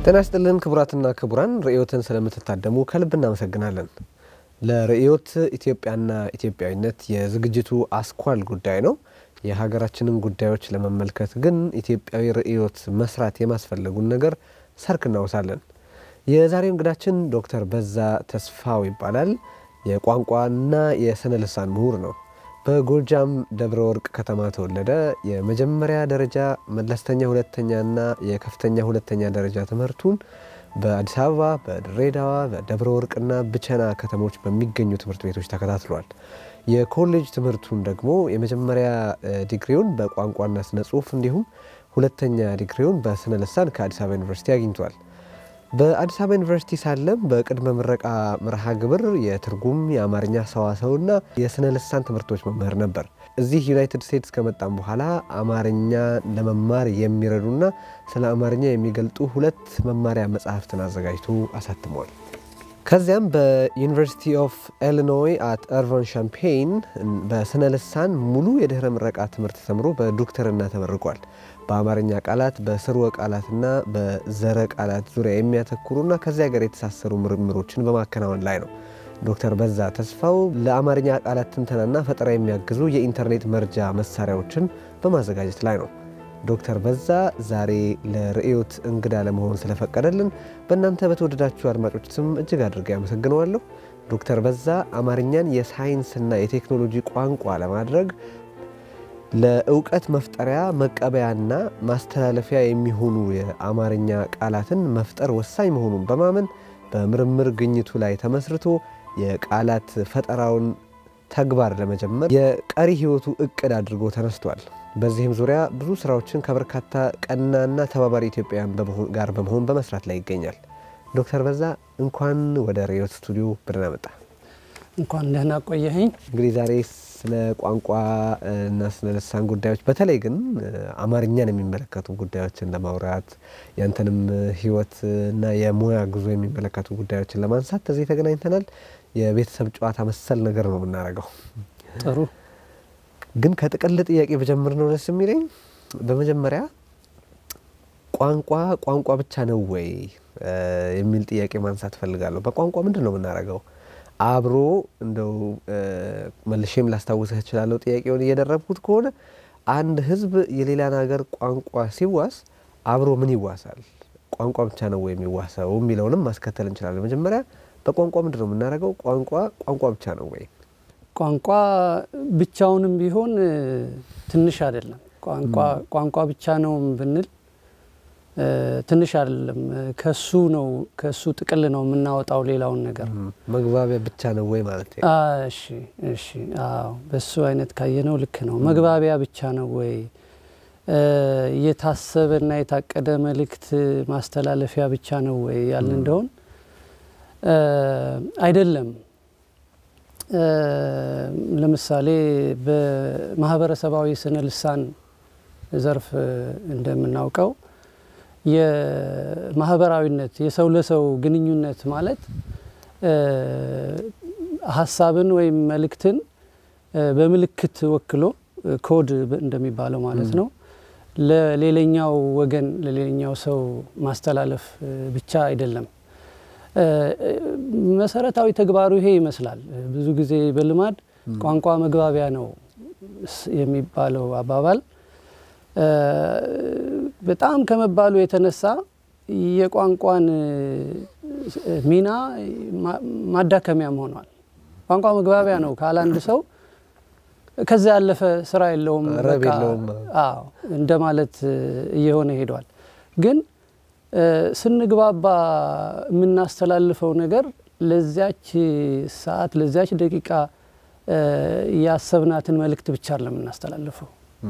ጤና ይስጥልን ክቡራትና ክቡራን ርዕዮትን ስለምትታደሙ ከልብ እናመሰግናለን። ለርዕዮት ኢትዮጵያና ኢትዮጵያዊነት የዝግጅቱ አስኳል ጉዳይ ነው። የሀገራችንን ጉዳዮች ለመመልከት ግን ኢትዮጵያዊ ርዕዮት መስራት የማስፈለጉን ነገር ሰርክ እናወሳለን። የዛሬው እንግዳችን ዶክተር በዛ ተስፋው ይባላል። የቋንቋና የስነ ልሳን ምሁር ነው። በጎጃም ደብረ ወርቅ ከተማ ተወለደ። የመጀመሪያ ደረጃ መለስተኛ ሁለተኛና የከፍተኛ ሁለተኛ ደረጃ ትምህርቱን በአዲስ አበባ፣ በድሬዳዋ፣ በደብረ ወርቅና ብቸና ከተሞች በሚገኙ ትምህርት ቤቶች ተከታትሏል። የኮሌጅ ትምህርቱን ደግሞ የመጀመሪያ ዲግሪውን በቋንቋና ስነ ጽሁፍ እንዲሁም ሁለተኛ ዲግሪውን በስነ ልሳን ከአዲስ አበባ ዩኒቨርሲቲ አግኝቷል። በአዲስ አበባ ዩኒቨርሲቲ ሳለም በቅድመ ምረቃ መርሃ ግብር የትርጉም የአማርኛ ሰዋሰውና የስነ ልሳን ትምህርቶች መምህር ነበር። እዚህ ዩናይትድ ስቴትስ ከመጣም በኋላ አማርኛ ለመማር የሚረዱና ስለ አማርኛ የሚገልጡ ሁለት መማሪያ መጽሐፍትን አዘጋጅቶ አሳትሟል። ከዚያም በዩኒቨርሲቲ ኦፍ ኢሊኖይ አት እርቫን ሻምፔይን በስነ ልሳን ሙሉ የድህረ ምረቃ ትምህርት ተምሮ በዶክተርና ተመርቋል። በአማርኛ ቃላት በስርወ ቃላትና በዘረ ቃላት ዙሪያ የሚያተኩሩና ከዚያ ጋር የተሳሰሩ ምርምሮችን በማከናወን ላይ ነው። ዶክተር በዛ ተስፋው ለአማርኛ ቃላት ትንተናና ፈጠራ የሚያግዙ የኢንተርኔት መርጃ መሳሪያዎችን በማዘጋጀት ላይ ነው። ዶክተር በዛ ዛሬ ለርዕዮት እንግዳ ለመሆን ስለፈቀደልን በእናንተ በተወደዳችሁ አድማጮች ስም እጅግ አድርጌ ያመሰግነዋለሁ። ዶክተር በዛ አማርኛን የሳይንስና የቴክኖሎጂ ቋንቋ ለማድረግ ለእውቀት መፍጠሪያ መቀበያና ማስተላለፊያ የሚሆኑ የአማርኛ ቃላትን መፍጠር ወሳኝ መሆኑን በማመን በምርምር ግኝቱ ላይ ተመስርቶ የቃላት ፈጠራውን ተግባር ለመጀመር የቀሪ ሕይወቱ እቅድ አድርጎ ተነስቷል። በዚህም ዙሪያ ብዙ ስራዎችን ከበርካታ ቀናና ተባባሪ ኢትዮጵያውያን ጋር በመሆን በመስራት ላይ ይገኛል። ዶክተር በዛ እንኳን ወደ ርዕዮት ስቱዲዮ ብደህና መጣ። እንኳን ደህና ቆየኸኝ። እንግዲህ ዛሬ ስለ ቋንቋ እና ስነ ልሳን ጉዳዮች በተለይ ግን አማርኛን የሚመለከቱ ጉዳዮችን ለማውራት ያንተንም ህይወት እና የሙያ ጉዞ የሚመለከቱ ጉዳዮችን ለማንሳት እዚህ ተገናኝተናል። የቤተሰብ ጨዋታ መሰል ነገር ነው የምናደርገው። ጥሩ ግን ከጥቅል ጥያቄ በጀምር ነው ደስ የሚለኝ። በመጀመሪያ ቋንቋ ቋንቋ ብቻ ነው ወይ የሚል ጥያቄ ማንሳት እፈልጋለሁ። በቋንቋ ምንድን ነው የምናደርገው? አብሮ እንደው መልሼም ላስታውስህ እችላለሁ። ጥያቄውን እየደረብኩት ከሆነ አንድ ህዝብ የሌላን ሀገር ቋንቋ ሲዋስ አብሮ ምን ይዋሳል? ቋንቋ ብቻ ነው ወይ የሚዋሰው የሚለውንም ማስከተል እንችላለን። መጀመሪያ በቋንቋ ምንድን ነው የምናደርገው? ቋንቋ ቋንቋ ብቻ ነው ወይ? ቋንቋ ብቻውንም ቢሆን ትንሽ አይደለም። ቋንቋ ቋንቋ ብቻ ነው ብንል ትንሽ አይደለም። ከሱ ነው ከሱ ጥቅል ነው የምናወጣው ሌላውን ነገር። መግባቢያ ብቻ ነው ወይ ማለት ነው? እሺ እሺ፣ አዎ በሱ አይነት ካየነው ልክ ነው። መግባቢያ ብቻ ነው ወይ የታሰበና የታቀደ መልእክት ማስተላለፊያ ብቻ ነው ወይ ያልን እንደሆን አይደለም። ለምሳሌ በማህበረሰባዊ ስነ ልሳን ዘርፍ እንደምናውቀው የማህበራዊነት የሰው ለሰው ግንኙነት ማለት ሀሳብን ወይም መልእክትን በምልክት ወክሎ ኮድ እንደሚባለው ማለት ነው ለሌላኛው ወገን ለሌላኛው ሰው ማስተላለፍ ብቻ አይደለም። መሰረታዊ ተግባሩ ይሄ ይመስላል። ብዙ ጊዜ በልማድ ቋንቋ መግባቢያ ነው የሚባለው አባባል በጣም ከመባሉ የተነሳ የቋንቋን ሚና ማዳከሚያም ሆኗል። ቋንቋ መግባቢያ ነው ካለ አንድ ሰው ከዛ ያለፈ ስራ የለውም ረብ የለውም እንደማለት እየሆነ ሄዷል። ግን ስንግባባ የምናስተላልፈው ነገር ለዚያች ሰዓት ለዚያች ደቂቃ ያሰብናትን መልእክት ብቻ ለምናስተላልፈው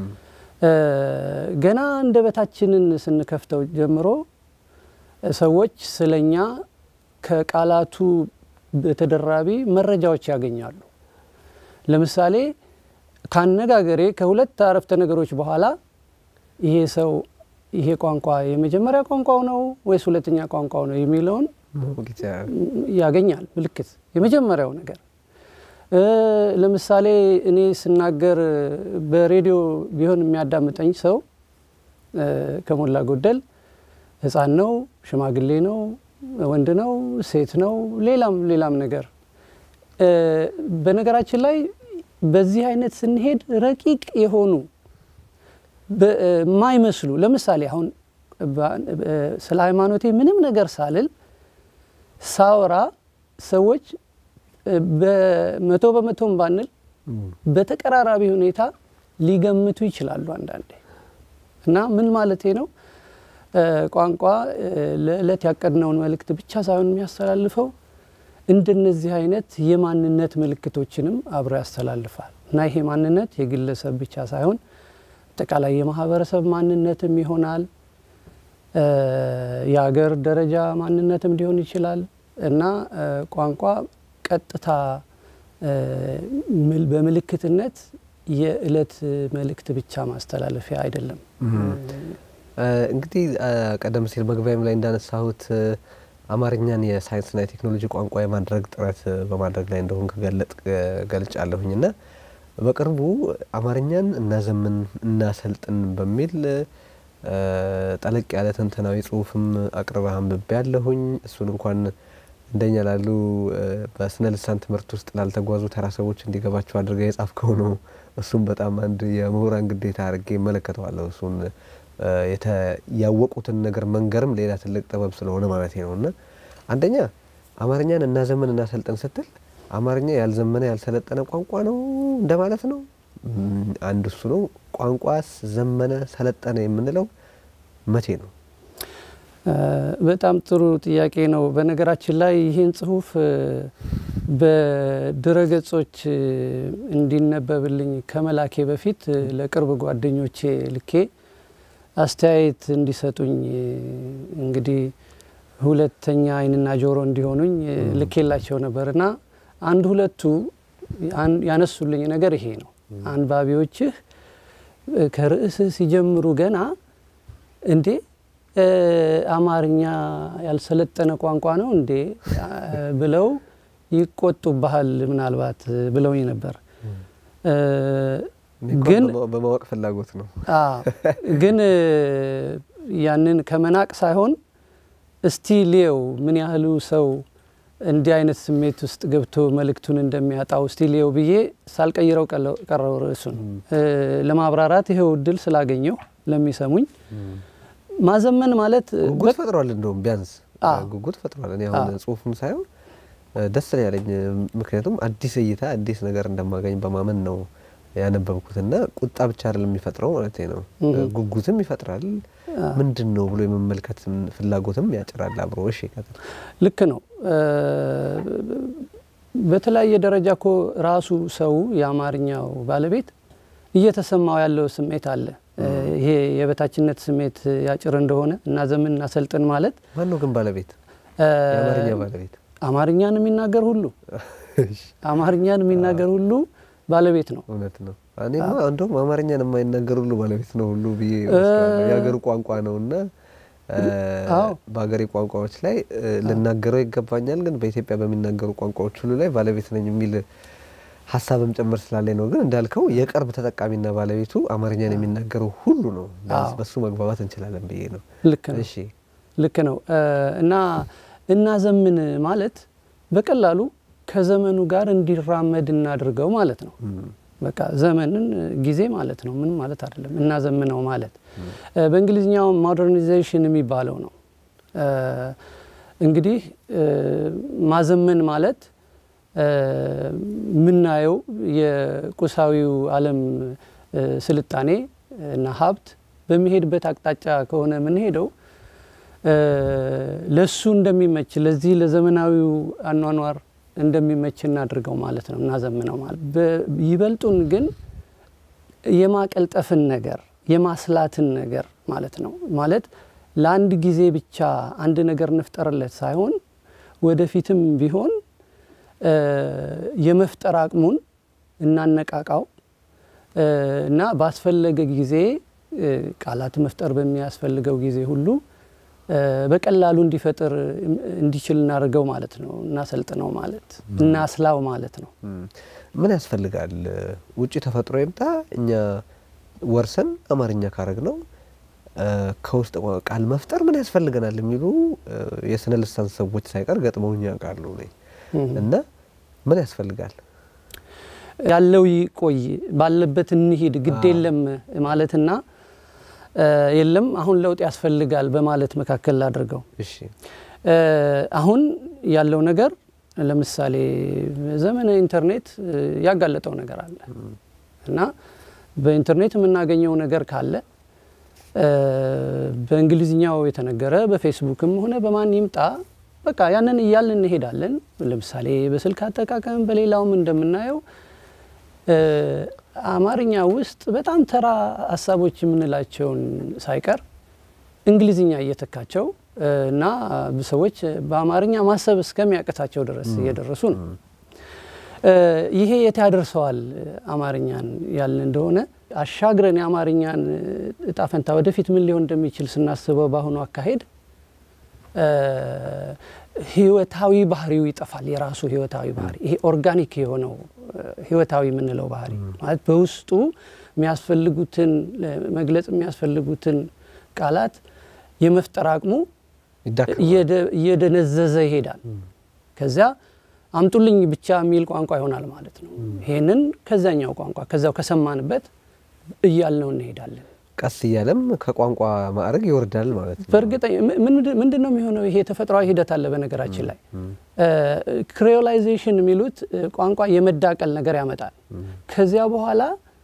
ገና አንደበታችንን ስንከፍተው ጀምሮ ሰዎች ስለኛ ከቃላቱ በተደራቢ መረጃዎች ያገኛሉ። ለምሳሌ ካነጋገሬ ከሁለት አረፍተ ነገሮች በኋላ ይሄ ሰው ይሄ ቋንቋ የመጀመሪያ ቋንቋው ነው ወይስ ሁለተኛ ቋንቋው ነው የሚለውን ያገኛል ምልክት። የመጀመሪያው ነገር ለምሳሌ እኔ ስናገር በሬዲዮ ቢሆን የሚያዳምጠኝ ሰው ከሞላ ጎደል ሕፃን ነው፣ ሽማግሌ ነው፣ ወንድ ነው፣ ሴት ነው፣ ሌላም ሌላም ነገር በነገራችን ላይ በዚህ አይነት ስንሄድ ረቂቅ የሆኑ የማይመስሉ ለምሳሌ አሁን ስለ ሃይማኖቴ ምንም ነገር ሳልል ሳወራ ሰዎች በመቶ በመቶም ባንል በተቀራራቢ ሁኔታ ሊገምቱ ይችላሉ አንዳንዴ እና ምን ማለቴ ነው ቋንቋ ለዕለት ያቀድነውን መልእክት ብቻ ሳይሆን የሚያስተላልፈው እንደነዚህ አይነት የማንነት ምልክቶችንም አብሮ ያስተላልፋል እና ይሄ ማንነት የግለሰብ ብቻ ሳይሆን አጠቃላይ የማህበረሰብ ማንነትም ይሆናል የሀገር ደረጃ ማንነትም ሊሆን ይችላል እና ቋንቋ ቀጥታ በምልክትነት የእለት መልእክት ብቻ ማስተላለፊያ አይደለም። እንግዲህ ቀደም ሲል መግቢያም ላይ እንዳነሳሁት አማርኛን የሳይንስና የቴክኖሎጂ ቋንቋ የማድረግ ጥረት በማድረግ ላይ እንደሆን ከገለጥ ገልጫለሁኝ እና በቅርቡ አማርኛን እናዘምን እናሰልጥን በሚል ጠለቅ ያለ ትንተናዊ ጽሁፍም አቅርበህ አንብቤ ያለሁኝ እሱን እንኳን እንደኛ ላሉ በስነ ልሳን ትምህርት ውስጥ ላልተጓዙ ተራ ሰዎች እንዲገባቸው አድርገ የጻፍከው ነው። እሱም በጣም አንድ የምሁራን ግዴታ አድርጌ እመለከተዋለሁ። እሱን ያወቁትን ነገር መንገርም ሌላ ትልቅ ጥበብ ስለሆነ ማለት ነው እና አንደኛ አማርኛን እናዘምን እናሰልጥን ስትል አማርኛ ያልዘመነ ያልሰለጠነ ቋንቋ ነው እንደማለት ነው። አንድ እሱ ነው። ቋንቋስ ዘመነ ሰለጠነ የምንለው መቼ ነው? በጣም ጥሩ ጥያቄ ነው። በነገራችን ላይ ይህን ጽሁፍ በድረገጾች እንዲነበብልኝ ከመላኬ በፊት ለቅርብ ጓደኞቼ ልኬ አስተያየት እንዲሰጡኝ እንግዲህ ሁለተኛ ዓይንና ጆሮ እንዲሆኑኝ ልኬላቸው ነበር እና አንድ ሁለቱ ያነሱልኝ ነገር ይሄ ነው። አንባቢዎችህ ከርዕስህ ሲጀምሩ ገና እንዴ አማርኛ ያልሰለጠነ ቋንቋ ነው እንዴ ብለው ይቆጡብሃል ምናልባት ብለውኝ ነበር። ግን በማወቅ ፍላጎት ነው። ግን ያንን ከመናቅ ሳይሆን እስቲ ሊየው ምን ያህሉ ሰው እንዲህ አይነት ስሜት ውስጥ ገብቶ መልእክቱን እንደሚያጣው እስቲ ሊየው ብዬ ሳልቀይረው ቀረው ርዕሱን ለማብራራት ይሄው እድል ስላገኘው ለሚሰሙኝ ማዘመን ማለት ጉጉት ፈጥሯል። እንደውም ቢያንስ ጉጉት ፈጥሯል። እኔ አሁን ጽሁፉን ሳይሆን ደስ ነው ያለኝ። ምክንያቱም አዲስ እይታ አዲስ ነገር እንደማገኝ በማመን ነው ያነበብኩትና ቁጣ ብቻ አይደለም የሚፈጥረው ማለት ነው፣ ጉጉትም ይፈጥራል። ምንድን ነው ብሎ የመመልከት ፍላጎትም ያጭራል አብሮ። እሺ ልክ ነው። በተለያየ ደረጃ እኮ ራሱ ሰው የአማርኛው ባለቤት እየተሰማው ያለው ስሜት አለ። ይሄ የበታችነት ስሜት ያጭር እንደሆነ እና ዘመን እናሰልጥን ማለት ማን ነው ግን ባለቤት? የአማርኛ ባለቤት አማርኛን የሚናገር ሁሉ አማርኛን የሚናገር ሁሉ ባለቤት ነው። እውነት ነው። እኔማ እንደውም አማርኛን የማይናገር ሁሉ ባለቤት ነው ሁሉ ብዬ የሀገሩ ቋንቋ ነው እና በሀገሬ ቋንቋዎች ላይ ልናገረው ይገባኛል፣ ግን በኢትዮጵያ በሚናገሩ ቋንቋዎች ሁሉ ላይ ባለቤት ነኝ የሚል ሀሳብም ጭምር ስላለኝ ነው። ግን እንዳልከው የቅርብ ተጠቃሚና ባለቤቱ አማርኛን የሚናገረው ሁሉ ነው። በሱ መግባባት እንችላለን ብዬ ነው። ልክ ነው። ልክ ነው እና እናዘምን ማለት በቀላሉ ከዘመኑ ጋር እንዲራመድ እናድርገው ማለት ነው። በቃ ዘመንን ጊዜ ማለት ነው። ምንም ማለት አይደለም። እናዘምነው ማለት በእንግሊዝኛው ሞደርናይዜሽን የሚባለው ነው። እንግዲህ ማዘመን ማለት የምናየው የቁሳዊው ዓለም ስልጣኔ እና ሀብት በሚሄድበት አቅጣጫ ከሆነ የምንሄደው ለሱ እንደሚመች ለዚህ ለዘመናዊው አኗኗር እንደሚመች እናድርገው ማለት ነው። እናዘምነው ማለት ይበልጡን ግን የማቀልጠፍን ነገር የማስላትን ነገር ማለት ነው። ማለት ለአንድ ጊዜ ብቻ አንድ ነገር እንፍጠርለት ሳይሆን ወደፊትም ቢሆን የመፍጠር አቅሙን እናነቃቃው እና ባስፈለገ ጊዜ ቃላት መፍጠር በሚያስፈልገው ጊዜ ሁሉ በቀላሉ እንዲፈጥር እንዲችል እናደርገው ማለት ነው። እናሰልጥነው ማለት እናስላው ማለት ነው። ምን ያስፈልጋል? ውጭ ተፈጥሮ ይምጣ እኛ ወርሰን አማርኛ ካረግ ነው ከውስጥ ቃል መፍጠር ምን ያስፈልገናል የሚሉ የስነ ልሳን ሰዎች ሳይቀር ገጥመውኝ ያውቃሉ። እና ምን ያስፈልጋል ያለው ይቆይ ባለበት እንሂድ ግድ የለም ማለትና የለም አሁን ለውጥ ያስፈልጋል በማለት መካከል ላድርገው። እሺ አሁን ያለው ነገር ለምሳሌ ዘመነ ኢንተርኔት ያጋለጠው ነገር አለ እና በኢንተርኔት የምናገኘው ነገር ካለ በእንግሊዝኛው የተነገረ በፌስቡክም ሆነ በማን ይምጣ በቃ ያንን እያልን እንሄዳለን። ለምሳሌ በስልክ አጠቃቀም በሌላውም እንደምናየው አማርኛ ውስጥ በጣም ተራ ሀሳቦች የምንላቸውን ሳይቀር እንግሊዝኛ እየተካቸው እና ሰዎች በአማርኛ ማሰብ እስከሚያቅታቸው ድረስ እየደረሱ ነው። ይሄ የት ያደርሰዋል አማርኛን ያልን እንደሆነ አሻግረን የአማርኛን እጣ ፈንታ ወደፊት ምን ሊሆን እንደሚችል ስናስበው በአሁኑ አካሄድ ህይወታዊ ባህሪው ይጠፋል። የራሱ ህይወታዊ ባህሪ ይሄ ኦርጋኒክ የሆነው ህይወታዊ የምንለው ባህሪ ማለት በውስጡ የሚያስፈልጉትን መግለጽ የሚያስፈልጉትን ቃላት የመፍጠር አቅሙ እየደነዘዘ ይሄዳል። ከዚያ አምጡልኝ ብቻ የሚል ቋንቋ ይሆናል ማለት ነው። ይሄንን ከዛኛው ቋንቋ ከዛው ከሰማንበት እያልነው እንሄዳለን። ቀስ እያለም ከቋንቋ ማዕረግ ይወርዳል ማለት ነው። በእርግጠ ምንድን ነው የሚሆነው? ይሄ ተፈጥሯዊ ሂደት አለ። በነገራችን ላይ ክሬዮላይዜሽን የሚሉት ቋንቋ የመዳቀል ነገር ያመጣል። ከዚያ በኋላ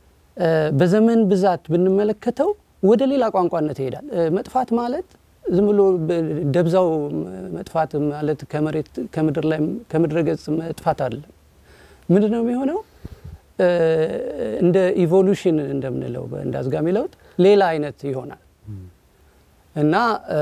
በዘመን ብዛት ብንመለከተው ወደ ሌላ ቋንቋነት ይሄዳል። መጥፋት ማለት ዝም ብሎ ደብዛው መጥፋት ማለት ከመሬት ከምድር ላይ ከምድረ ገጽ መጥፋት አለ። ምንድን ነው የሚሆነው? እንደ ኢቮሉሽን እንደምንለው እንደ አዝጋሚ ለውጥ ሌላ አይነት ይሆናል እና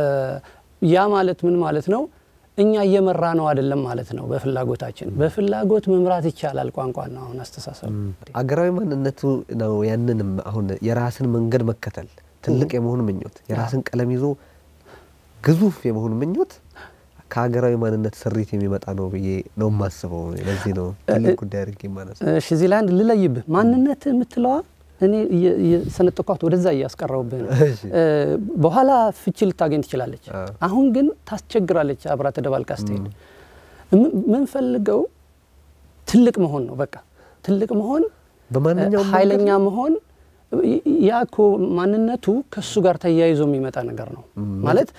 ያ ማለት ምን ማለት ነው? እኛ እየመራ ነው አይደለም ማለት ነው። በፍላጎታችን በፍላጎት መምራት ይቻላል ቋንቋ ነው አሁን አስተሳሰብ አገራዊ ማንነቱ ነው። ያንንም አሁን የራስን መንገድ መከተል ትልቅ የመሆን ምኞት የራስን ቀለም ይዞ ግዙፍ የመሆን ምኞት ከሀገራዊ ማንነት ስሪት የሚመጣ ነው ብዬ ነው የማስበው። ለዚህ ነው ትልቅ ጉዳይ አድርጌ የማነሳው። እሺ እዚህ ላይ አንድ ልለይብህ። ማንነት የምትለዋ እኔ የሰነጠኳት ወደዛ እያስቀረውብህ ነው። በኋላ ፍቺ ልታገኝ ትችላለች። አሁን ግን ታስቸግራለች። አብራ ተደባልቃ ስትሄድ ምንፈልገው ትልቅ መሆን ነው። በቃ ትልቅ መሆን፣ በማንኛውም ኃይለኛ መሆን ያ እኮ ማንነቱ ከእሱ ጋር ተያይዞ የሚመጣ ነገር ነው ማለት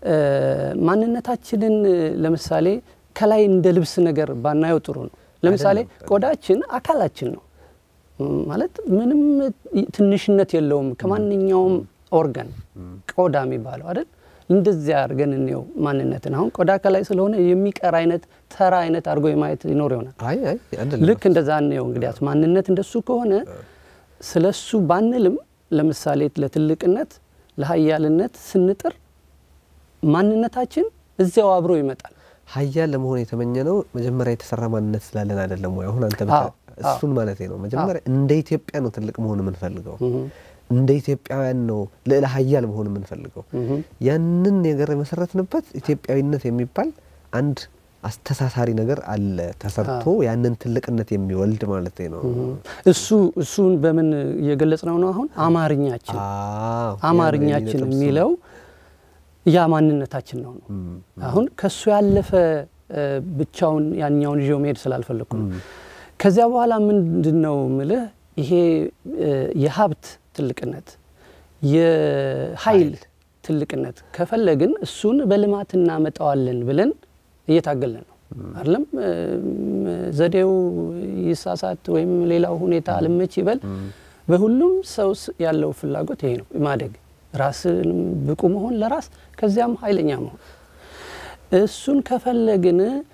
ማንነታችንን ለምሳሌ ከላይ እንደ ልብስ ነገር ባናየው ጥሩ ነው። ለምሳሌ ቆዳችን አካላችን ነው ማለት ምንም ትንሽነት የለውም ከማንኛውም ኦርጋን ቆዳ የሚባለው አይደል? እንደዚያ አድርገን እንየው ማንነትን። አሁን ቆዳ ከላይ ስለሆነ የሚቀር አይነት ተራ አይነት አድርጎ የማየት ይኖር ይሆናል። ልክ እንደዛ እንየው። እንግዲያስ ማንነት እንደሱ ከሆነ ስለ እሱ ባንልም ለምሳሌ ለትልቅነት ለሀያልነት ስንጥር ማንነታችን እዚያው አብሮ ይመጣል። ሀያል ለመሆን የተመኘ ነው መጀመሪያ የተሰራ ማንነት ስላለን አይደለም ወይ? አሁን አንተ እሱን ማለት ነው። መጀመሪያ እንደ ኢትዮጵያ ነው ትልቅ መሆን የምንፈልገው። እንደ ኢትዮጵያውያን ነው ልዕለ ሀያል መሆን የምንፈልገው። ያንን ነገር የመሰረትንበት ኢትዮጵያዊነት የሚባል አንድ አስተሳሳሪ ነገር አለ ተሰርቶ ያንን ትልቅነት የሚወልድ ማለት ነው። እሱ እሱን በምን እየገለጽ ነው ነው አሁን አማርኛችን አማርኛችን የሚለው ያ ማንነታችን ነው ነው። አሁን ከሱ ያለፈ ብቻውን ያኛውን ይዤው መሄድ ስላልፈለግኩ ነው። ከዚያ በኋላ ምንድን ነው ምልህ ይሄ የሀብት ትልቅነት የኃይል ትልቅነት ከፈለግን እሱን በልማት እናመጣዋለን ብለን እየታገልን ነው አይደለም። ዘዴው ይሳሳት ወይም ሌላው ሁኔታ አልመች ይበል፣ በሁሉም ሰው ያለው ፍላጎት ይሄ ነው ማደግ ራስን ብቁ መሆን ለራስ ከዚያም ኃይለኛ መሆን። እሱን ከፈለግን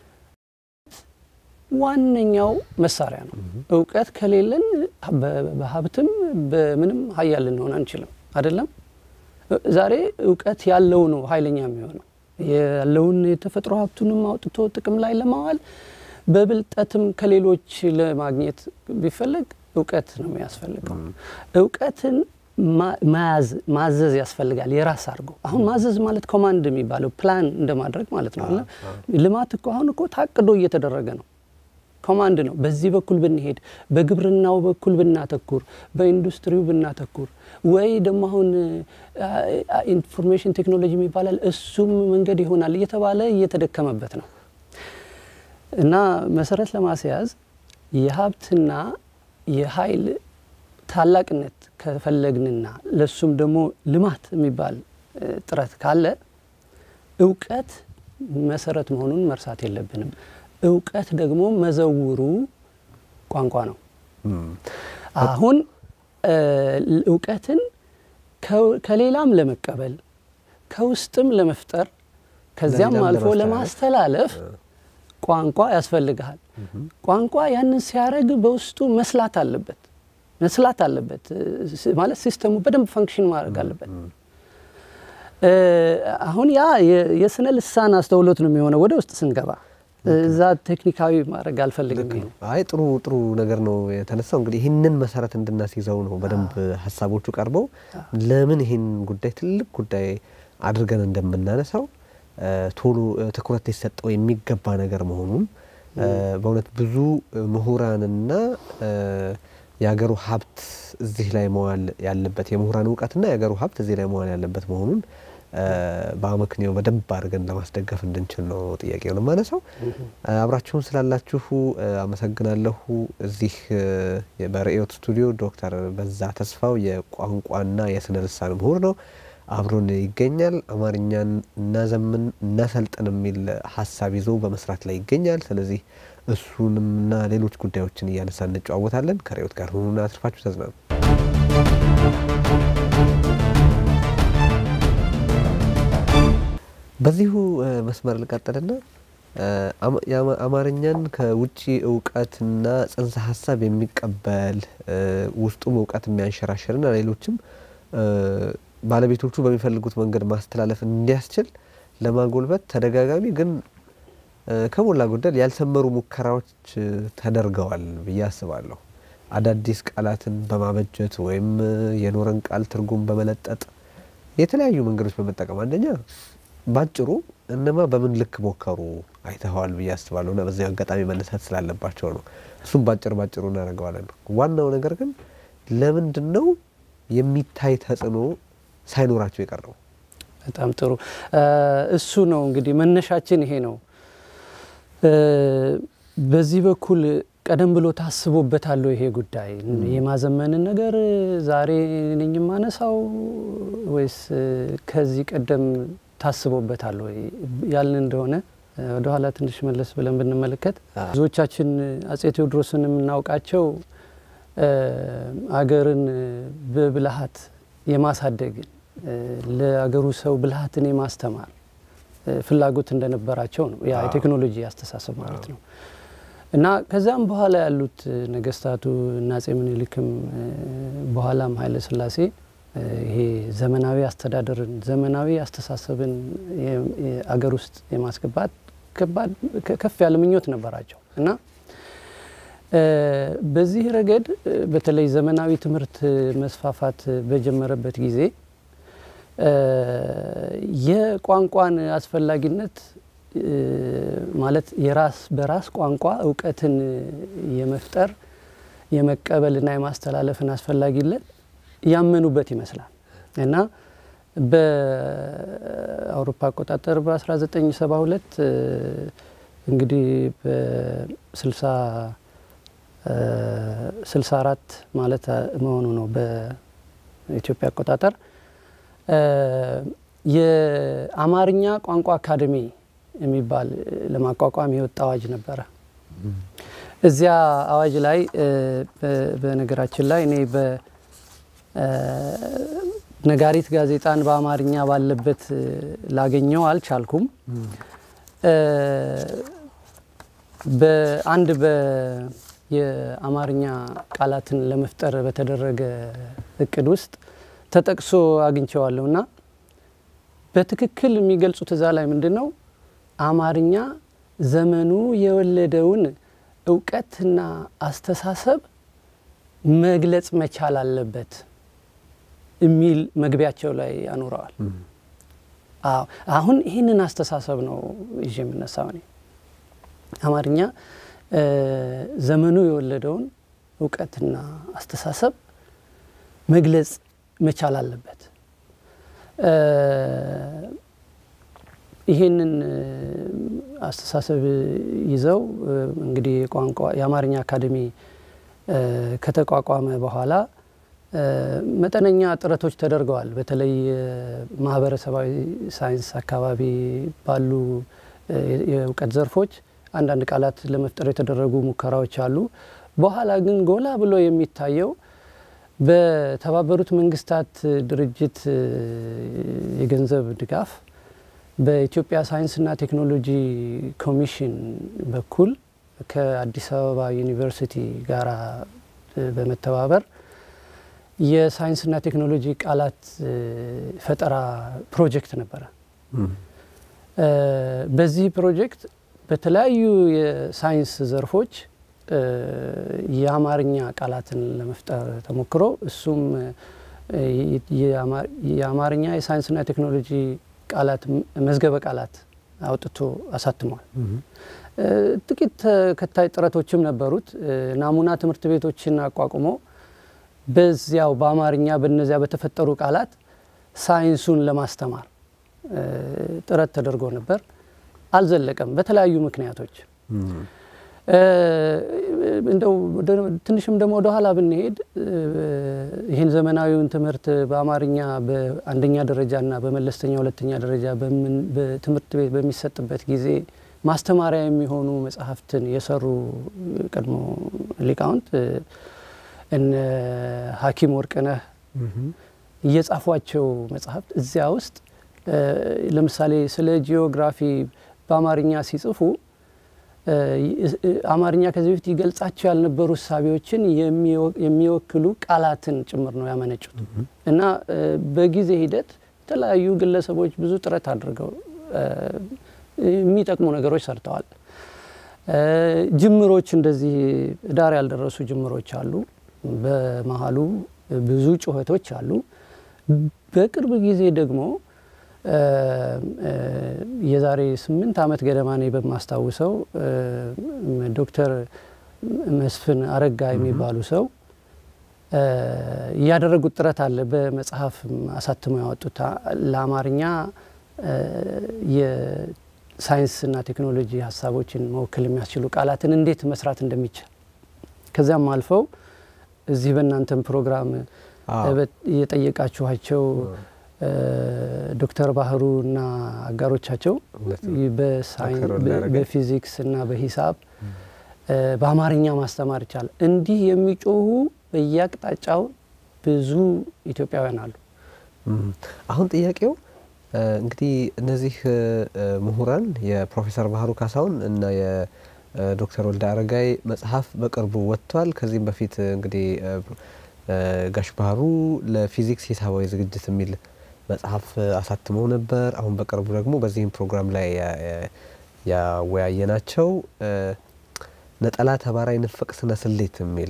ዋነኛው መሳሪያ ነው። እውቀት ከሌለን በሀብትም በምንም ሀያል ልንሆን አንችልም። አይደለም ዛሬ እውቀት ያለው ነው ኃይለኛ የሚሆነው ያለውን የተፈጥሮ ሀብቱንም አውጥቶ ጥቅም ላይ ለማዋል በብልጠትም ከሌሎች ለማግኘት ቢፈለግ እውቀት ነው የሚያስፈልገው። እውቀትን መያዝ ማዘዝ ያስፈልጋል። የራስ አድርጎ አሁን ማዘዝ ማለት ኮማንድ የሚባለው ፕላን እንደማድረግ ማለት ነው። ልማት እኮ አሁን እኮ ታቅዶ እየተደረገ ነው። ኮማንድ ነው። በዚህ በኩል ብንሄድ፣ በግብርናው በኩል ብናተኩር፣ በኢንዱስትሪው ብናተኩር ወይ ደግሞ አሁን ኢንፎርሜሽን ቴክኖሎጂ ይባላል እሱም መንገድ ይሆናል እየተባለ እየተደከመበት ነው እና መሰረት ለማስያዝ የሀብትና የኃይል ታላቅነት ከፈለግንና ለሱም ደግሞ ልማት የሚባል ጥረት ካለ እውቀት መሰረት መሆኑን መርሳት የለብንም። እውቀት ደግሞ መዘውሩ ቋንቋ ነው። አሁን እውቀትን ከሌላም ለመቀበል ከውስጥም ለመፍጠር ከዚያም አልፎ ለማስተላለፍ ቋንቋ ያስፈልግሃል። ቋንቋ ያንን ሲያደርግ በውስጡ መስላት አለበት መስላት አለበት ማለት ሲስተሙ በደንብ ፈንክሽን ማድረግ አለበት። አሁን ያ የስነ ልሳን አስተውሎት ነው የሚሆነው ወደ ውስጥ ስንገባ እዛ ቴክኒካዊ ማድረግ አልፈልግም። አይ ጥሩ ጥሩ ነገር ነው የተነሳው። እንግዲህ ይህንን መሰረት እንድናስይዘው ነው በደንብ ሀሳቦቹ ቀርበው ለምን ይህን ጉዳይ ትልቅ ጉዳይ አድርገን እንደምናነሳው ቶሎ ትኩረት ሊሰጠው የሚገባ ነገር መሆኑን በእውነት ብዙ ምሁራንና የሀገሩ ሀብት እዚህ ላይ መዋል ያለበት የምሁራን እውቀትና የሀገሩ ሀብት እዚህ ላይ መዋል ያለበት መሆኑን በአመክንዮ በደንብ አድርገን ለማስደገፍ እንድንችል ነው ጥያቄውን የማነሳው። አብራችሁን ስላላችሁ አመሰግናለሁ። እዚህ በርዕዮት ስቱዲዮ ዶክተር በዛ ተስፋው የቋንቋና የስነ ልሳን ምሁር ነው አብሮን ይገኛል። አማርኛን እናዘምን እናሰልጥን የሚል ሀሳብ ይዞ በመስራት ላይ ይገኛል። ስለዚህ እሱንምና ሌሎች ጉዳዮችን እያነሳ እንጨዋወታለን። ከርዕዮት ጋር ሁኑና አትርፋችሁ ተዝናኑ። በዚሁ መስመር ልቀጥልና አማርኛን ከውጭ እውቀትና ጽንሰ ሀሳብ የሚቀበል ውስጡም እውቀት የሚያንሸራሽርና ሌሎችም ባለቤቶቹ በሚፈልጉት መንገድ ማስተላለፍ እንዲያስችል ለማጎልበት ተደጋጋሚ ግን ከሞላ ጎደል ያልሰመሩ ሙከራዎች ተደርገዋል ብዬ አስባለሁ። አዳዲስ ቃላትን በማበጀት ወይም የኖረን ቃል ትርጉም በመለጠጥ የተለያዩ መንገዶች በመጠቀም አንደኛ ባጭሩ እነማ በምን ልክ ሞከሩ አይተኸዋል ብዬ አስባለሁ እና በዚህ አጋጣሚ መነሳት ስላለባቸው ነው። እሱም ባጭር ባጭሩ እናደርገዋለን። ዋናው ነገር ግን ለምንድን ነው የሚታይ ተጽዕኖ ሳይኖራቸው የቀረው? በጣም ጥሩ። እሱ ነው እንግዲህ መነሻችን ይሄ ነው። በዚህ በኩል ቀደም ብሎ ታስቦበታል ይሄ ጉዳይ የማዘመንን ነገር ዛሬ ነኝ የማነሳው ወይስ ከዚህ ቀደም ታስቦበታል ወይ ያልን እንደሆነ ወደ ኋላ ትንሽ መለስ ብለን ብንመለከት ብዙዎቻችን አጼ ቴዎድሮስን የምናውቃቸው አገርን በብልሃት የማሳደግን ለአገሩ ሰው ብልሃትን የማስተማር ፍላጎት እንደነበራቸው ነው። ያ የቴክኖሎጂ አስተሳሰብ ማለት ነው። እና ከዛም በኋላ ያሉት ነገስታቱ እና አጼ ምኒልክም በኋላም ኃይለ ሥላሴ ይሄ ዘመናዊ አስተዳደርን ዘመናዊ አስተሳሰብን አገር ውስጥ የማስገባት ከፍ ያለ ምኞት ነበራቸው እና በዚህ ረገድ በተለይ ዘመናዊ ትምህርት መስፋፋት በጀመረበት ጊዜ የቋንቋን አስፈላጊነት ማለት የራስ በራስ ቋንቋ እውቀትን የመፍጠር የመቀበልና የማስተላለፍን አስፈላጊነት ያመኑበት ይመስላል እና በአውሮፓ አቆጣጠር በ1972 እንግዲህ በ64 ማለት መሆኑ ነው በኢትዮጵያ አቆጣጠር የአማርኛ ቋንቋ አካደሚ የሚባል ለማቋቋም የወጣ አዋጅ ነበረ። እዚያ አዋጅ ላይ በነገራችን ላይ እኔ በነጋሪት ጋዜጣን በአማርኛ ባለበት ላገኘው አልቻልኩም። በአንድ የአማርኛ ቃላትን ለመፍጠር በተደረገ እቅድ ውስጥ ተጠቅሶ አግኝቸዋለሁ እና በትክክል የሚገልጹት እዛ ላይ ምንድን ነው አማርኛ ዘመኑ የወለደውን እውቀትና አስተሳሰብ መግለጽ መቻል አለበት የሚል መግቢያቸው ላይ ያኖረዋል። አሁን ይህንን አስተሳሰብ ነው ይዤ የምነሳው እኔ። አማርኛ ዘመኑ የወለደውን እውቀትና አስተሳሰብ መግለጽ መቻል አለበት። ይህንን አስተሳሰብ ይዘው እንግዲህ ቋንቋ የአማርኛ አካዴሚ ከተቋቋመ በኋላ መጠነኛ ጥረቶች ተደርገዋል። በተለይ ማህበረሰባዊ ሳይንስ አካባቢ ባሉ የእውቀት ዘርፎች አንዳንድ ቃላት ለመፍጠር የተደረጉ ሙከራዎች አሉ። በኋላ ግን ጎላ ብሎ የሚታየው በተባበሩት መንግስታት ድርጅት የገንዘብ ድጋፍ በኢትዮጵያ ሳይንስና ቴክኖሎጂ ኮሚሽን በኩል ከአዲስ አበባ ዩኒቨርሲቲ ጋር በመተባበር የሳይንስና ቴክኖሎጂ ቃላት ፈጠራ ፕሮጀክት ነበረ። በዚህ ፕሮጀክት በተለያዩ የሳይንስ ዘርፎች የአማርኛ ቃላትን ለመፍጠር ተሞክሮ እሱም የአማርኛ የሳይንስና ቴክኖሎጂ ቃላት መዝገበ ቃላት አውጥቶ አሳትሟል። ጥቂት ተከታይ ጥረቶችም ነበሩት። ናሙና ትምህርት ቤቶችን አቋቁሞ በዚያው በአማርኛ በነዚያ በተፈጠሩ ቃላት ሳይንሱን ለማስተማር ጥረት ተደርጎ ነበር። አልዘለቀም በተለያዩ ምክንያቶች። እንደው ትንሽም ደግሞ ወደ ኋላ ብንሄድ ይህን ዘመናዊውን ትምህርት በአማርኛ በአንደኛ ደረጃና በመለስተኛ ሁለተኛ ደረጃ በትምህርት ቤት በሚሰጥበት ጊዜ ማስተማሪያ የሚሆኑ መጽሐፍትን የሰሩ ቀድሞ ሊቃውንት እነ ሐኪም ወርቅነህ እየጻፏቸው መጽሐፍት እዚያ ውስጥ ለምሳሌ ስለ ጂኦግራፊ በአማርኛ ሲጽፉ አማርኛ ከዚህ በፊት ይገልጻቸው ያልነበሩ እሳቤዎችን የሚወክሉ ቃላትን ጭምር ነው ያመነጩት እና በጊዜ ሂደት የተለያዩ ግለሰቦች ብዙ ጥረት አድርገው የሚጠቅሙ ነገሮች ሰርተዋል። ጅምሮች እንደዚህ ዳር ያልደረሱ ጅምሮች አሉ። በመሀሉ ብዙ ጩኸቶች አሉ። በቅርብ ጊዜ ደግሞ የዛሬ ስምንት ዓመት ገደማ እኔ በማስታውሰው ዶክተር መስፍን አረጋ የሚባሉ ሰው ያደረጉት ጥረት አለ። በመጽሐፍ አሳትመው ያወጡት ለአማርኛ የሳይንስና ቴክኖሎጂ ሀሳቦችን መወከል የሚያስችሉ ቃላትን እንዴት መስራት እንደሚቻል ከዚያም አልፈው እዚህ በእናንተም ፕሮግራም የጠየቃችኋቸው ዶክተር ባህሩ እና አጋሮቻቸው በፊዚክስ እና በሂሳብ በአማርኛ ማስተማር ይቻላል። እንዲህ የሚጮሁ በየአቅጣጫው ብዙ ኢትዮጵያውያን አሉ። አሁን ጥያቄው እንግዲህ እነዚህ ምሁራን የፕሮፌሰር ባህሩ ካሳሁን እና የዶክተር ወልደ አረጋይ መጽሐፍ በቅርቡ ወጥቷል። ከዚህም በፊት እንግዲህ ጋሽ ባህሩ ለፊዚክስ ሂሳባዊ ዝግጅት የሚል መጽሐፍ አሳትመው ነበር። አሁን በቅርቡ ደግሞ በዚህም ፕሮግራም ላይ ያወያየናቸው ነጠላ ተባራይ ንፍቅ ስነ ስሌት የሚል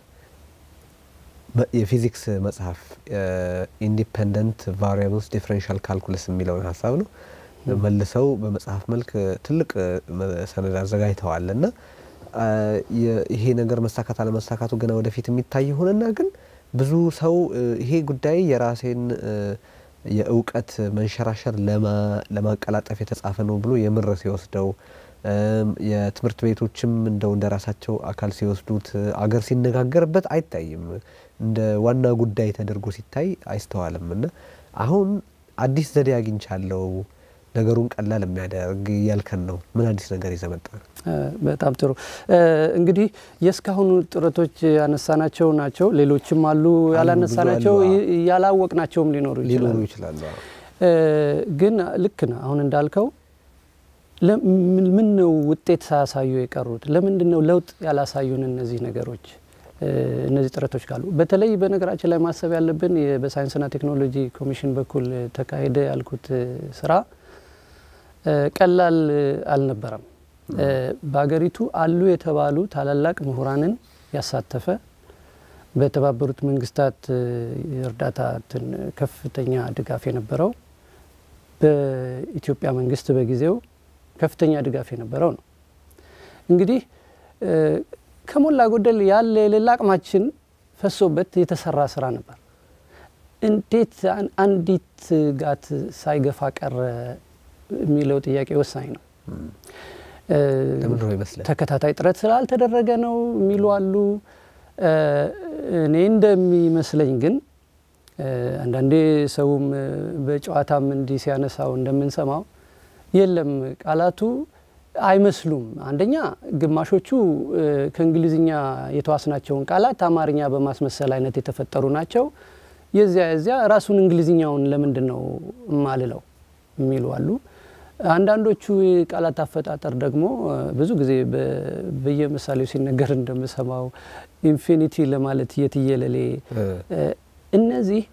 የፊዚክስ መጽሐፍ ኢንዲፐንደንት ቫሪያብልስ ዲፍረንሻል ካልኩለስ የሚለውን ሀሳብ ነው መልሰው በመጽሐፍ መልክ ትልቅ ሰነድ አዘጋጅተዋል እና ይሄ ነገር መሳካት አለመሳካቱ ገና ወደፊት የሚታይ ሆነና ግን ብዙ ሰው ይሄ ጉዳይ የራሴን የእውቀት መንሸራሸር ለማቀላጠፍ የተጻፈ ነው ብሎ የምር ሲወስደው የትምህርት ቤቶችም እንደው እንደ ራሳቸው አካል ሲወስዱት አገር ሲነጋገርበት አይታይም። እንደ ዋና ጉዳይ ተደርጎ ሲታይ አይስተዋልም። እና አሁን አዲስ ዘዴ አግኝቻለሁ ነገሩን ቀላል የሚያደርግ እያልከን ነው። ምን አዲስ ነገር ይዘህ መጣህ? በጣም ጥሩ። እንግዲህ የእስካሁኑ ጥረቶች ያነሳናቸው ናቸው። ሌሎችም አሉ ያላነሳናቸው፣ ያላወቅናቸውም ሊኖሩ ሊኖሩ ይችላሉ። ይችላሉ። ግን ልክ ነው። አሁን እንዳልከው ምን ነው ውጤት ሳያሳዩ የቀሩት? ለምንድን ነው ለውጥ ያላሳዩን እነዚህ ነገሮች እነዚህ ጥረቶች ካሉ በተለይ በነገራችን ላይ ማሰብ ያለብን በሳይንስና ቴክኖሎጂ ኮሚሽን በኩል ተካሄደ ያልኩት ስራ ቀላል አልነበረም። በሀገሪቱ አሉ የተባሉ ታላላቅ ምሁራንን ያሳተፈ በተባበሩት መንግስታት የእርዳታ ከፍተኛ ድጋፍ የነበረው በኢትዮጵያ መንግስት በጊዜው ከፍተኛ ድጋፍ የነበረው ነው። እንግዲህ ከሞላ ጎደል ያለ የሌላ አቅማችን ፈሶበት የተሰራ ስራ ነበር። እንዴት አንዲት ጋት ሳይገፋ ቀረ የሚለው ጥያቄ ወሳኝ ነው። ለምንድን ነው ይመስላል? ተከታታይ ጥረት ስላልተደረገ ነው የሚሉ አሉ። እኔ እንደሚመስለኝ ግን አንዳንዴ ሰውም በጨዋታም እንዲህ ሲያነሳው እንደምንሰማው የለም ቃላቱ አይመስሉም። አንደኛ ግማሾቹ ከእንግሊዝኛ የተዋስናቸውን ቃላት አማርኛ በማስመሰል አይነት የተፈጠሩ ናቸው። የዚያ የዚያ ራሱን እንግሊዝኛውን ለምንድን ነው እማልለው የሚሉ አሉ። አንዳንዶቹ የቃላት አፈጣጠር ደግሞ ብዙ ጊዜ በየምሳሌው ሲነገር እንደምሰማው ኢንፊኒቲ ለማለት የትየለሌ እነዚህ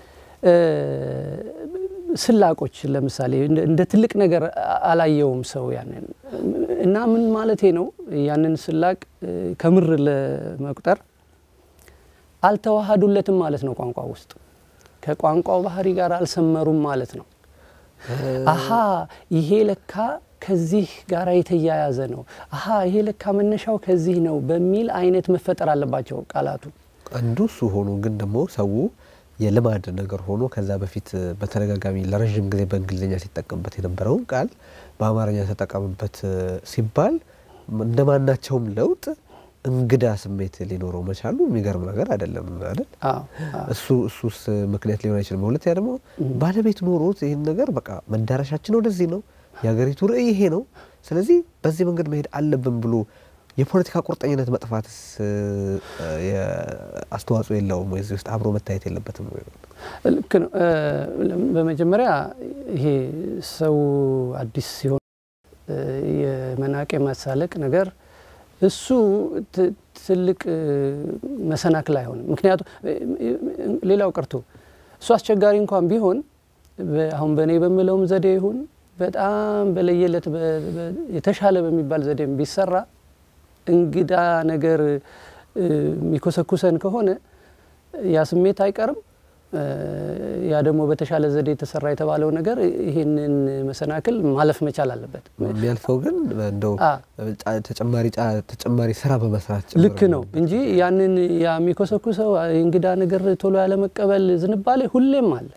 ስላቆች ለምሳሌ እንደ ትልቅ ነገር አላየውም ሰው ያንን እና ምን ማለቴ ነው ያንን ስላቅ ከምር ለመቁጠር አልተዋሃዱለትም ማለት ነው። ቋንቋ ውስጥ ከቋንቋው ባህሪ ጋር አልሰመሩም ማለት ነው። አሀ ይሄ ለካ ከዚህ ጋር የተያያዘ ነው፣ አሀ ይሄ ለካ መነሻው ከዚህ ነው በሚል አይነት መፈጠር አለባቸው ቃላቱ። አንዱ እሱ ሆኖ ግን ደግሞ ሰው የልማድ ነገር ሆኖ ከዛ በፊት በተደጋጋሚ ለረዥም ጊዜ በእንግሊዝኛ ሲጠቀምበት የነበረውን ቃል በአማርኛ ተጠቀምበት ሲባል እንደ ማናቸውም ለውጥ እንግዳ ስሜት ሊኖረው መቻሉ የሚገርም ነገር አይደለም አይደል? እሱ እሱስ ምክንያት ሊሆን አይችልም። ሁለተኛ ደግሞ ባለቤት ኖሮት ይህን ነገር በቃ መዳረሻችን ወደዚህ ነው፣ የሀገሪቱ ርዕይ ይሄ ነው፣ ስለዚህ በዚህ መንገድ መሄድ አለብን ብሎ የፖለቲካ ቁርጠኝነት መጥፋትስ አስተዋጽኦ የለውም ወይ? እዚህ ውስጥ አብሮ መታየት የለበትም ወይ? ልክ ነው። በመጀመሪያ ይሄ ሰው አዲስ ሲሆን የመናቅ የማሳለቅ ነገር እሱ ትልቅ መሰናክል አይሆንም። ምክንያቱም ሌላው ቀርቶ እሱ አስቸጋሪ እንኳን ቢሆን አሁን በእኔ በምለውም ዘዴ ይሁን በጣም በለየለት የተሻለ በሚባል ዘዴም ቢሰራ እንግዳ ነገር የሚኮሰኩሰን ከሆነ ያ ስሜት አይቀርም። ያ ደግሞ በተሻለ ዘዴ የተሰራ የተባለው ነገር ይህንን መሰናክል ማለፍ መቻል አለበት። የሚያልፈው ግን እንደው ተጨማሪ ተጨማሪ ስራ በመስራት ልክ ነው እንጂ ያንን ያ የሚኮሰኩሰው እንግዳ ነገር ቶሎ ያለመቀበል ዝንባሌ ሁሌም አለ።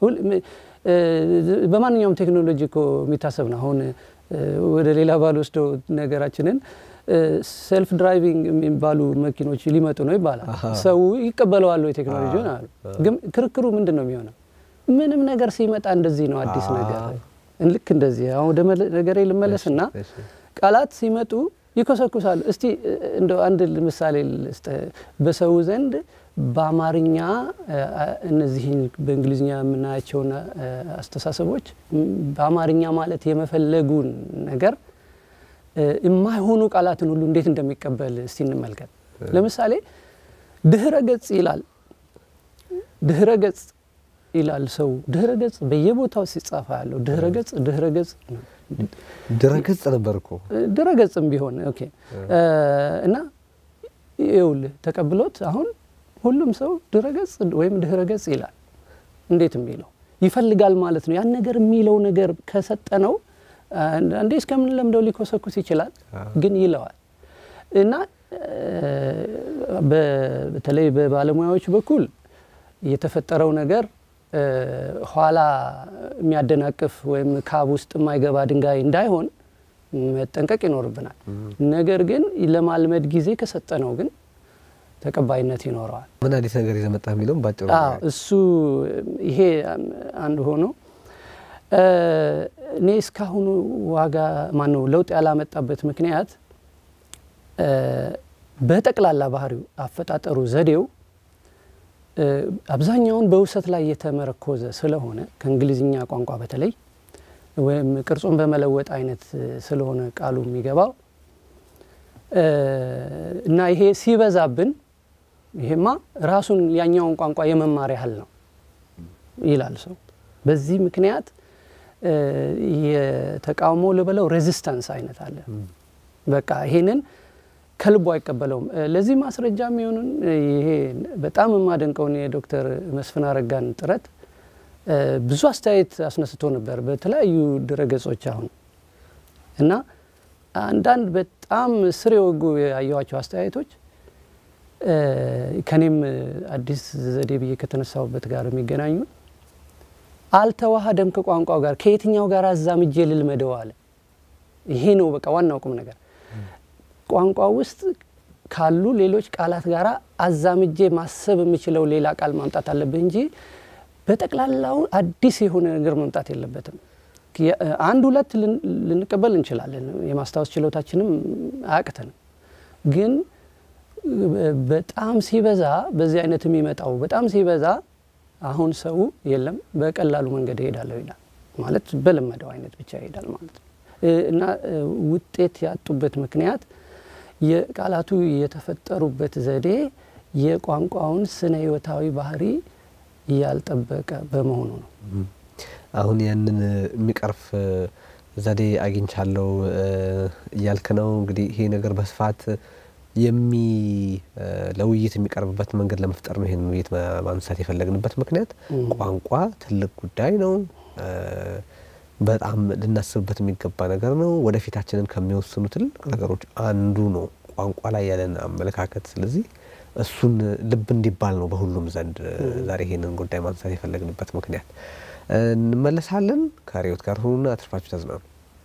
በማንኛውም ቴክኖሎጂ እኮ የሚታሰብ ነው። አሁን ወደ ሌላ ባልወስደው ነገራችንን ሴልፍ ድራይቪንግ የሚባሉ መኪኖች ሊመጡ ነው ይባላል። ሰው ይቀበለዋል ወይ ቴክኖሎጂውን አሉ። ግን ክርክሩ ምንድን ነው የሚሆነው? ምንም ነገር ሲመጣ እንደዚህ ነው አዲስ ነገር። ልክ እንደዚህ አሁን ወደ ነገሬ ልመለስና ቃላት ሲመጡ ይኮሰኩሳሉ። እስቲ እንደ አንድ ምሳሌ ልስጥ። በሰው ዘንድ በአማርኛ እነዚህ በእንግሊዝኛ የምናያቸውን አስተሳሰቦች በአማርኛ ማለት የመፈለጉን ነገር የማይሆኑ ቃላትን ሁሉ እንዴት እንደሚቀበል እስቲ እንመልከት። ለምሳሌ ድህረ ገጽ ይላል። ድህረ ገጽ ይላል ሰው ድህረ ገጽ በየቦታው ሲጻፋ ያለው ድህረ ገጽ ድህረ ገጽ ድረ ገጽ ነበር እኮ ድረ ገጽም ቢሆን ኦኬ። እና ይኸውልህ ተቀብሎት አሁን ሁሉም ሰው ድረ ገጽ ወይም ድህረ ገጽ ይላል። እንዴት የሚለው ይፈልጋል ማለት ነው። ያን ነገር የሚለው ነገር ከሰጠነው አንዴ እስከምን ለምደው ሊኮሰኩስ ይችላል፣ ግን ይለዋል እና በተለይ በባለሙያዎች በኩል የተፈጠረው ነገር ኋላ የሚያደናቅፍ ወይም ካብ ውስጥ የማይገባ ድንጋይ እንዳይሆን መጠንቀቅ ይኖርብናል። ነገር ግን ለማልመድ ጊዜ ከሰጠነው ግን ተቀባይነት ይኖረዋል። ምን አዲስ ነገር ይዘህ መጣህ የሚለውም ባጭሩ እሱ ይሄ አንድ ሆኖ እኔ እስካሁኑ ዋጋ ማነው ለውጥ ያላመጣበት ምክንያት በጠቅላላ ባህሪው አፈጣጠሩ፣ ዘዴው አብዛኛውን በውሰት ላይ የተመረኮዘ ስለሆነ ከእንግሊዝኛ ቋንቋ በተለይ ወይም ቅርጹን በመለወጥ አይነት ስለሆነ ቃሉ የሚገባው እና ይሄ ሲበዛብን ይሄማ ራሱን ያኛውን ቋንቋ የመማር ያህል ነው ይላል ሰው። በዚህ ምክንያት የተቃውሞ ልበለው ሬዚስታንስ አይነት አለ። በቃ ይሄንን ከልቡ አይቀበለውም። ለዚህ ማስረጃ የሚሆኑን ይሄ በጣም የማደንቀውን የዶክተር መስፍን አረጋን ጥረት ብዙ አስተያየት አስነስቶ ነበር በተለያዩ ድረገጾች አሁን እና አንዳንድ በጣም ስር የወጉ ያየኋቸው አስተያየቶች ከኔም አዲስ ዘዴ ብዬ ከተነሳሁበት ጋር የሚገናኙ አልተዋሃደም ከቋንቋው ጋር ከየትኛው ጋር አዛምጄ ልልመደው አለ። ይሄ ነው በቃ ዋናው ቁም ነገር። ቋንቋ ውስጥ ካሉ ሌሎች ቃላት ጋር አዛምጄ ማሰብ የምችለው ሌላ ቃል ማምጣት አለብህ እንጂ በጠቅላላው አዲስ የሆነ ነገር መምጣት የለበትም። አንድ ሁለት ልንቀበል እንችላለን። የማስታወስ ችሎታችንም አያቅተንም። ግን በጣም ሲበዛ በዚህ አይነት የሚመጣው በጣም ሲበዛ አሁን ሰው የለም በቀላሉ መንገድ እሄዳለሁ ይላል ማለት በለመደው አይነት ብቻ ይሄዳል ማለት ነው እና ውጤት ያጡበት ምክንያት የቃላቱ የተፈጠሩበት ዘዴ የቋንቋውን ስነ ሕይወታዊ ባህሪ ያልጠበቀ በመሆኑ ነው። አሁን ያንን የሚቀርፍ ዘዴ አግኝቻለሁ እያልክ ነው። እንግዲህ ይሄ ነገር በስፋት የሚ ለውይይት የሚቀርብበት መንገድ ለመፍጠር ነው ይሄን ውይይት ማንሳት የፈለግንበት ምክንያት ቋንቋ ትልቅ ጉዳይ ነው። በጣም ልናስብበት የሚገባ ነገር ነው። ወደፊታችንን ከሚወስኑ ትልቅ ነገሮች አንዱ ነው ቋንቋ ላይ ያለን አመለካከት። ስለዚህ እሱን ልብ እንዲባል ነው በሁሉም ዘንድ ዛሬ ይሄንን ጉዳይ ማንሳት የፈለግንበት ምክንያት። እንመለሳለን። ከርዕዮት ጋር ሁኑና አትርፋችሁ ተዝናኑ።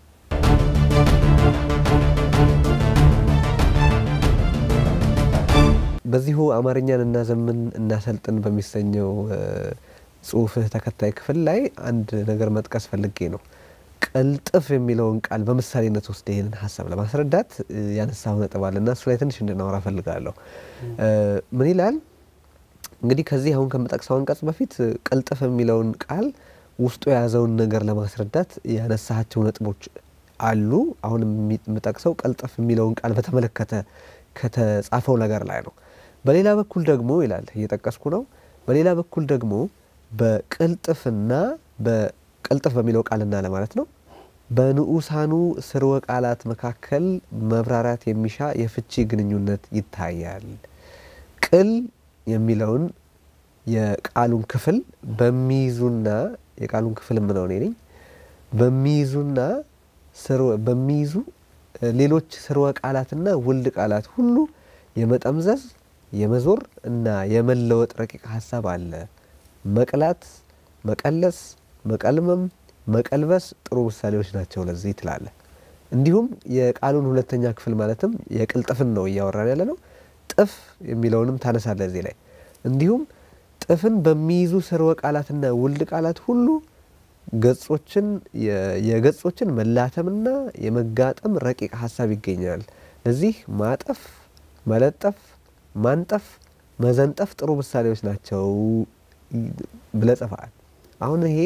በዚሁ አማርኛን እናዘምን እናሰልጥን በሚሰኘው ጽሁፍህ ተከታይ ክፍል ላይ አንድ ነገር መጥቀስ ፈልጌ ነው። ቅልጥፍ የሚለውን ቃል በምሳሌነት ውስጥ ይህንን ሀሳብ ለማስረዳት ያነሳው ነጥብ አለ እና እሱ ላይ ትንሽ እንድናወራ ፈልጋለሁ። ምን ይላል እንግዲህ ከዚህ አሁን ከምጠቅሰው አንቀጽ በፊት ቅልጥፍ የሚለውን ቃል ውስጡ የያዘውን ነገር ለማስረዳት ያነሳቸው ነጥቦች አሉ። አሁን የምጠቅሰው ቅልጥፍ የሚለውን ቃል በተመለከተ ከተጻፈው ነገር ላይ ነው። በሌላ በኩል ደግሞ ይላል እየጠቀስኩ ነው። በሌላ በኩል ደግሞ በቅልጥፍና በቅልጥፍ በሚለው ቃልና ለማለት ነው በንዑሳኑ ስርወ ቃላት መካከል መብራራት የሚሻ የፍቺ ግንኙነት ይታያል። ቅል የሚለውን የቃሉን ክፍል በሚይዙና የቃሉን ክፍል የምለው እኔ ነኝ በሚይዙና በሚይዙ ሌሎች ስርወ ቃላትና ውልድ ቃላት ሁሉ የመጠምዘዝ የመዞር እና የመለወጥ ረቂቅ ሀሳብ አለ። መቅላት፣ መቀለስ፣ መቀልመም፣ መቀልበስ ጥሩ ምሳሌዎች ናቸው ለዚህ ትላለ። እንዲሁም የቃሉን ሁለተኛ ክፍል ማለትም የቅልጥፍን ነው እያወራን ያለ ነው። ጥፍ የሚለውንም ታነሳለ እዚህ ላይ እንዲሁም ጥፍን በሚይዙ ስርወ ቃላትና ውልድ ቃላት ሁሉ ገጾችን የገጾችን መላተምና የመጋጠም ረቂቅ ሀሳብ ይገኛል። ለዚህ ማጠፍ፣ መለጠፍ፣ ማንጠፍ፣ መዘንጠፍ ጥሩ ምሳሌዎች ናቸው ብለህ ጽፈሃል። አሁን ይሄ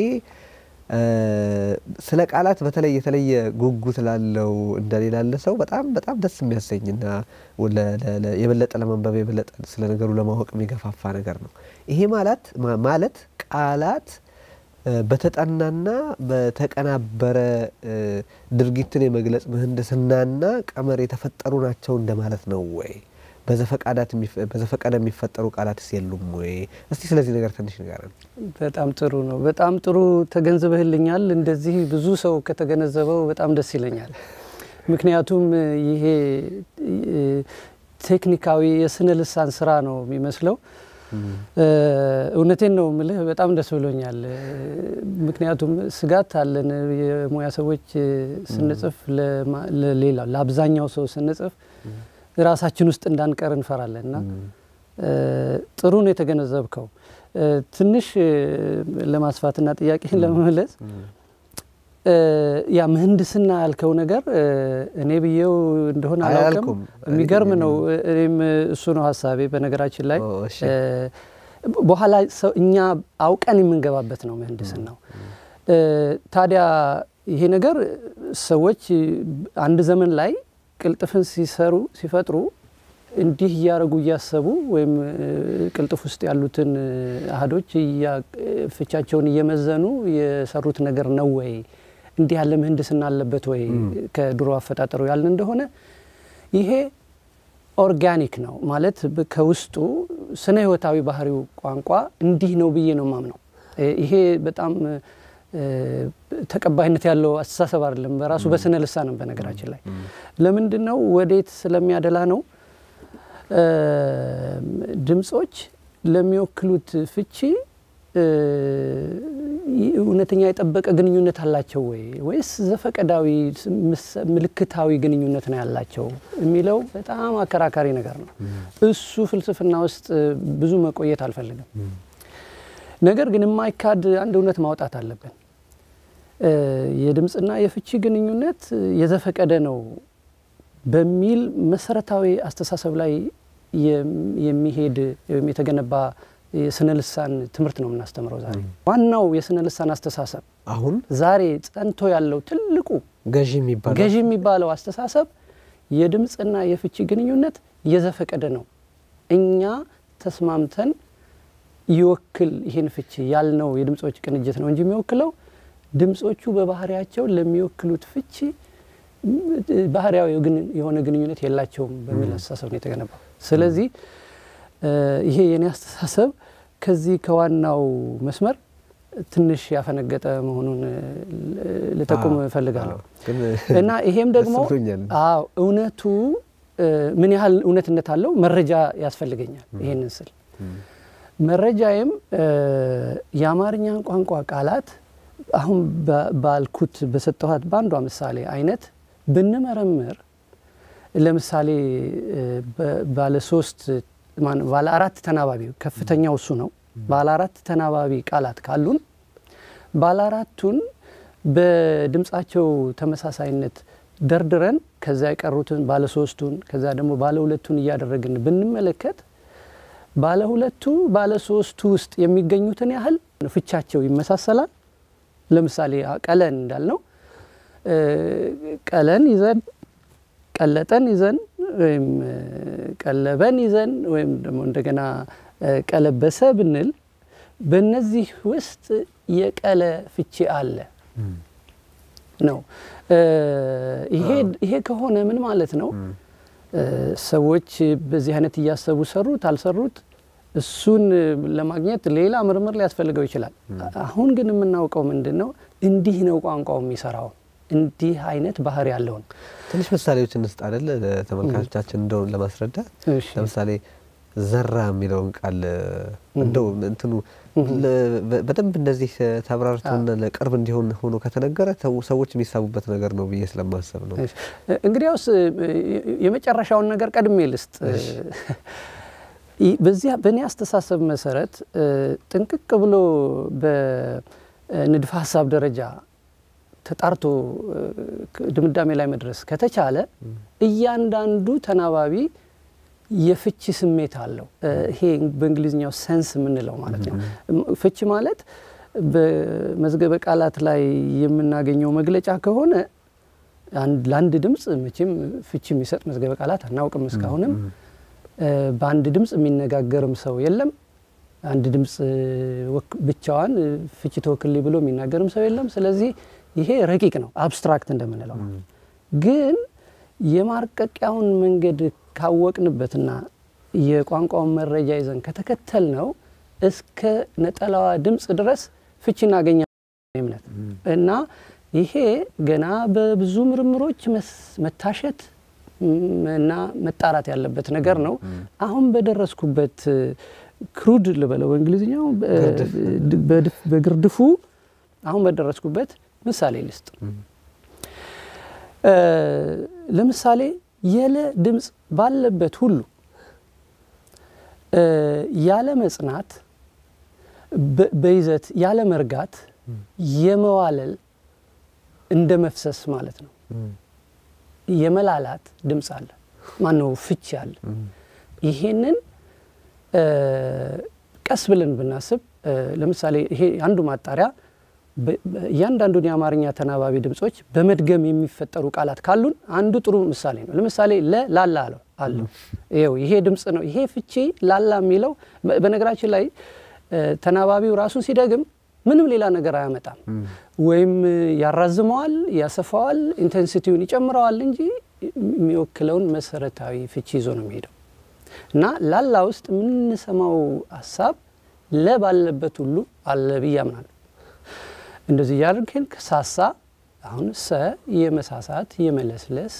ስለ ቃላት በተለይ የተለየ ጉጉት ላለው እንደሌላ ላለ ሰው በጣም በጣም ደስ የሚያሰኝና የበለጠ ለማንበብ የበለጠ ስለ ነገሩ ለማወቅ የሚገፋፋ ነገር ነው። ይሄ ማለት ማለት ቃላት በተጠናና በተቀናበረ ድርጊትን የመግለጽ ምህንድስናና ቀመር የተፈጠሩ ናቸው እንደማለት ነው ወይ? በዘፈቀደ የሚፈጠሩ ቃላትስ የሉም ወይ? እስቲ ስለዚህ ነገር ትንሽ ንገረን። በጣም ጥሩ ነው። በጣም ጥሩ ተገንዝበህልኛል። እንደዚህ ብዙ ሰው ከተገነዘበው በጣም ደስ ይለኛል። ምክንያቱም ይሄ ቴክኒካዊ የስነ ልሳን ስራ ነው የሚመስለው። እውነቴን ነው ምልህ፣ በጣም ደስ ብሎኛል። ምክንያቱም ስጋት አለን የሙያ ሰዎች ስንጽፍ፣ ለሌላ ለአብዛኛው ሰው ስንጽፍ ራሳችን ውስጥ እንዳንቀር እንፈራለን እና ጥሩ ነው የተገነዘብከው። ትንሽ ለማስፋትና ጥያቄን ለመመለስ ያ ምህንድስና ያልከው ነገር እኔ ብዬው እንደሆነ አላውቅም። የሚገርም ነው። እኔም እሱ ነው ሀሳቤ። በነገራችን ላይ በኋላ እኛ አውቀን የምንገባበት ነው ምህንድስናው። ታዲያ ይሄ ነገር ሰዎች አንድ ዘመን ላይ ቅልጥፍን ሲሰሩ ሲፈጥሩ እንዲህ እያደረጉ እያሰቡ ወይም ቅልጥፍ ውስጥ ያሉትን አህዶች ፍቻቸውን እየመዘኑ የሰሩት ነገር ነው ወይ? እንዲህ ያለ ምህንድስና አለበት ወይ? ከድሮ አፈጣጠሩ ያልን እንደሆነ ይሄ ኦርጋኒክ ነው ማለት ከውስጡ ስነ ህይወታዊ ባህሪው ቋንቋ እንዲህ ነው ብዬ ነው ማምነው። ይሄ በጣም ተቀባይነት ያለው አስተሳሰብ አይደለም። በራሱ በስነ ልሳንም በነገራችን ላይ ለምንድን ነው ወዴት ስለሚያደላ ነው ድምጾች ለሚወክሉት ፍቺ እውነተኛ የጠበቀ ግንኙነት አላቸው ወይ ወይስ ዘፈቀዳዊ ምልክታዊ ግንኙነት ነው ያላቸው የሚለው በጣም አከራካሪ ነገር ነው። እሱ ፍልስፍና ውስጥ ብዙ መቆየት አልፈልግም። ነገር ግን የማይካድ አንድ እውነት ማውጣት አለብን። የድምፅና የፍቺ ግንኙነት የዘፈቀደ ነው በሚል መሰረታዊ አስተሳሰብ ላይ የሚሄድ ወይም የተገነባ የስነ ልሳን ትምህርት ነው የምናስተምረው ዛሬ። ዋናው የስነ ልሳን አስተሳሰብ አሁን ዛሬ ጸንቶ ያለው ትልቁ ገዢ የሚባለው ገዢ የሚባለው አስተሳሰብ የድምፅና የፍቺ ግንኙነት የዘፈቀደ ነው። እኛ ተስማምተን ይወክል ይህን ፍቺ ያልነው የድምፆች ቅንጅት ነው እንጂ የሚወክለው ድምፆቹ በባህሪያቸው ለሚወክሉት ፍቺ ባህሪያዊ የሆነ ግንኙነት የላቸውም በሚል አስተሳሰብ ነው የተገነባው። ስለዚህ ይሄ የኔ አስተሳሰብ ከዚህ ከዋናው መስመር ትንሽ ያፈነገጠ መሆኑን ልጠቁም እፈልጋለሁ እና ይሄም ደግሞ አዎ እውነቱ ምን ያህል እውነትነት አለው መረጃ ያስፈልገኛል። ይሄንን ስል መረጃዬም የአማርኛን ቋንቋ ቃላት አሁን ባልኩት በሰጠኋት በአንዷ ምሳሌ አይነት ብንመረምር ለምሳሌ ባለ ሶስት ባለ አራት ተናባቢ ከፍተኛው እሱ ነው። ባለ አራት ተናባቢ ቃላት ካሉን ባለ አራቱን በድምፃቸው ተመሳሳይነት ደርድረን ከዛ የቀሩትን ባለ ሶስቱን ከዛ ደግሞ ባለ ሁለቱን እያደረግን ብንመለከት ባለ ሁለቱ ባለ ሶስቱ ውስጥ የሚገኙትን ያህል ፍቻቸው ይመሳሰላል። ለምሳሌ ቀለን እንዳልነው ቀለን ይዘን ቀለጠን ይዘን ወይም ቀለበን ይዘን ወይም ደግሞ እንደገና ቀለበሰ ብንል በእነዚህ ውስጥ የቀለ ፍቺ አለ ነው። ይሄ ከሆነ ምን ማለት ነው? ሰዎች በዚህ አይነት እያሰቡ ሰሩት አልሰሩት እሱን ለማግኘት ሌላ ምርምር ሊያስፈልገው ይችላል። አሁን ግን የምናውቀው ምንድን ነው? እንዲህ ነው ቋንቋው የሚሰራው። እንዲህ አይነት ባህሪ ያለው ነው። ትንሽ ምሳሌዎች እንስጥ አይደለ ለተመልካቾቻችን እንደውን ለማስረዳት ለምሳሌ ዘራ የሚለውን ቃል እንደው እንትኑ በደንብ እንደዚህ ተብራርቶና ለቅርብ እንዲሆን ሆኖ ከተነገረ ሰዎች የሚሳቡበት ነገር ነው ብዬ ስለማሰብ ነው። እንግዲያውስ የመጨረሻውን ነገር ቀድሜ ልስጥ። በዚያ በእኔ አስተሳሰብ መሰረት ጥንቅቅ ብሎ በንድፈ ሀሳብ ደረጃ ተጣርቶ ድምዳሜ ላይ መድረስ ከተቻለ እያንዳንዱ ተናባቢ የፍቺ ስሜት አለው። ይሄ በእንግሊዝኛው ሰንስ የምንለው ማለት ነው። ፍቺ ማለት በመዝገበ ቃላት ላይ የምናገኘው መግለጫ ከሆነ ለአንድ ድምፅ መቼም ፍቺ የሚሰጥ መዝገበ ቃላት አናውቅም። እስካሁንም በአንድ ድምፅ የሚነጋገርም ሰው የለም። አንድ ድምፅ ብቻዋን ፍቺ ተወክልኝ ብሎ የሚናገርም ሰው የለም። ስለዚህ ይሄ ረቂቅ ነው፣ አብስትራክት እንደምንለው ግን የማርቀቂያውን መንገድ ካወቅንበትና የቋንቋውን መረጃ ይዘን ከተከተል ነው እስከ ነጠላዋ ድምፅ ድረስ ፍቺ እናገኛለን እምነት እና ይሄ ገና በብዙ ምርምሮች መታሸት እና መጣራት ያለበት ነገር ነው። አሁን በደረስኩበት ክሩድ ልበለው በእንግሊዝኛው በግርድፉ አሁን በደረስኩበት ምሳሌ ልስጥ። ለምሳሌ የለ ድምፅ ባለበት ሁሉ ያለ መጽናት፣ በይዘት ያለ መርጋት፣ የመዋለል እንደ መፍሰስ ማለት ነው። የመላላት ድምፅ አለ። ማነው ፍቺ አለ። ይሄንን ቀስ ብለን ብናስብ ለምሳሌ ይሄ አንዱ ማጣሪያ እያንዳንዱን የአማርኛ ተናባቢ ድምጾች በመድገም የሚፈጠሩ ቃላት ካሉን አንዱ ጥሩ ምሳሌ ነው። ለምሳሌ ለ ላላ አለው አለው ይኸው ይሄ ድምፅ ነው። ይሄ ፍቺ ላላ የሚለው በነገራችን ላይ ተናባቢው ራሱ ሲደግም ምንም ሌላ ነገር አያመጣም። ወይም ያራዝመዋል፣ ያሰፋዋል፣ ኢንቴንሲቲውን ይጨምረዋል እንጂ የሚወክለውን መሰረታዊ ፍቺ ይዞ ነው የሚሄደው እና ላላ ውስጥ የምንሰማው ሀሳብ ለ ባለበት ሁሉ አለ ብዬ አምናለሁ። እንደዚህ እያደረግን ሳሳ አሁን ሰ የመሳሳት የመለስለስ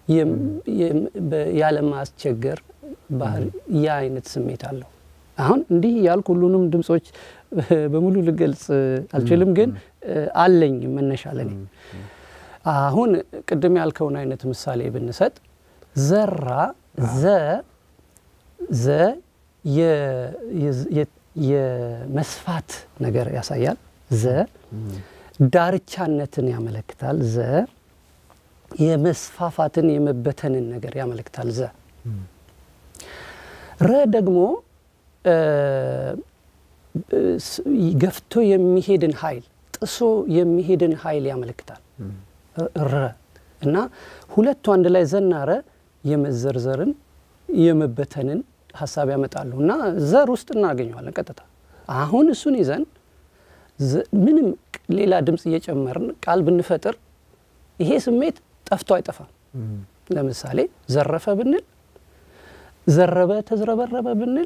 ያለማስቸገር ባህሪ ያ አይነት ስሜት አለው። አሁን እንዲህ ያልኩ ሁሉንም ድምጾች በሙሉ ልገልጽ አልችልም፣ ግን አለኝ መነሻ ለኔ። አሁን ቅድም ያልከውን አይነት ምሳሌ ብንሰጥ ዘራ ዘ ዘ የመስፋት ነገር ያሳያል። ዘ ዳርቻነትን ያመለክታል። ዘ የመስፋፋትን የመበተንን ነገር ያመለክታል። ዘ ረ ደግሞ ገፍቶ የሚሄድን ኃይል ጥሶ የሚሄድን ኃይል ያመለክታል። ረ እና ሁለቱ አንድ ላይ ዘና ረ የመዘርዘርን የመበተንን ሀሳብ ያመጣሉ እና ዘር ውስጥ እናገኘዋለን ቀጥታ። አሁን እሱን ይዘን ምንም ሌላ ድምፅ እየጨመርን ቃል ብንፈጥር ይሄ ስሜት ጠፍቶ አይጠፋም። ለምሳሌ ዘረፈ ብንል፣ ዘረበ ተዝረበረበ ብንል፣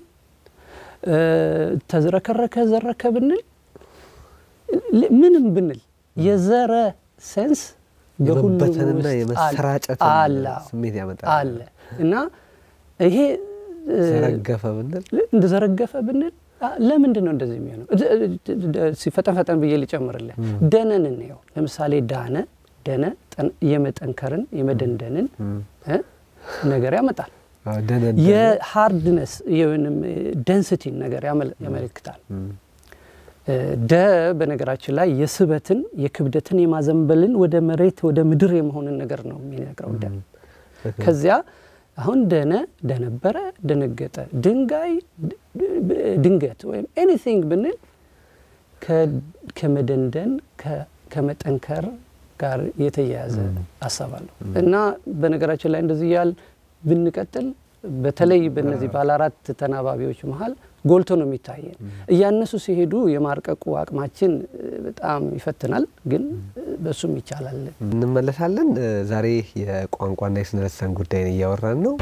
ተዝረከረከ ዘረከ ብንል፣ ምንም ብንል የዘረ ሴንስ የመበተንና የመሰራጨት ስሜት ያመጣል አለ እና ይሄ ዘረገፈ ብንል እንደዘረገፈ ብንል ለምንድን ነው እንደዚህ የሚሆነው? ፈጠን ፈጠን ብዬ ልጨምርልህ። ደነን እንየው። ለምሳሌ ዳነ ደነ የመጠንከርን የመደንደንን ነገር ያመጣል። የሃርድነስ ደንስቲን ነገር ያመለክታል። ደ በነገራችን ላይ የስበትን የክብደትን የማዘንበልን ወደ መሬት ወደ ምድር የመሆንን ነገር ነው የሚነግረው ደ ከዚያ አሁን ደነ ደነበረ ደነገጠ ድንጋይ ድንገት ወይም ኤኒቲንግ ብንል ከመደንደን ከመጠንከር ጋር የተያያዘ ሀሳብ አለው እና በነገራችን ላይ እንደዚህ ያል ብንቀጥል በተለይ በእነዚህ ባለ አራት ተናባቢዎች መሀል ጎልቶ ነው የሚታየን። እያነሱ ሲሄዱ የማርቀቁ አቅማችን በጣም ይፈትናል፣ ግን በሱም ይቻላል። እንመለሳለን። ዛሬ የቋንቋና የስነ ልሳን ጉዳይን እያወራን ነው።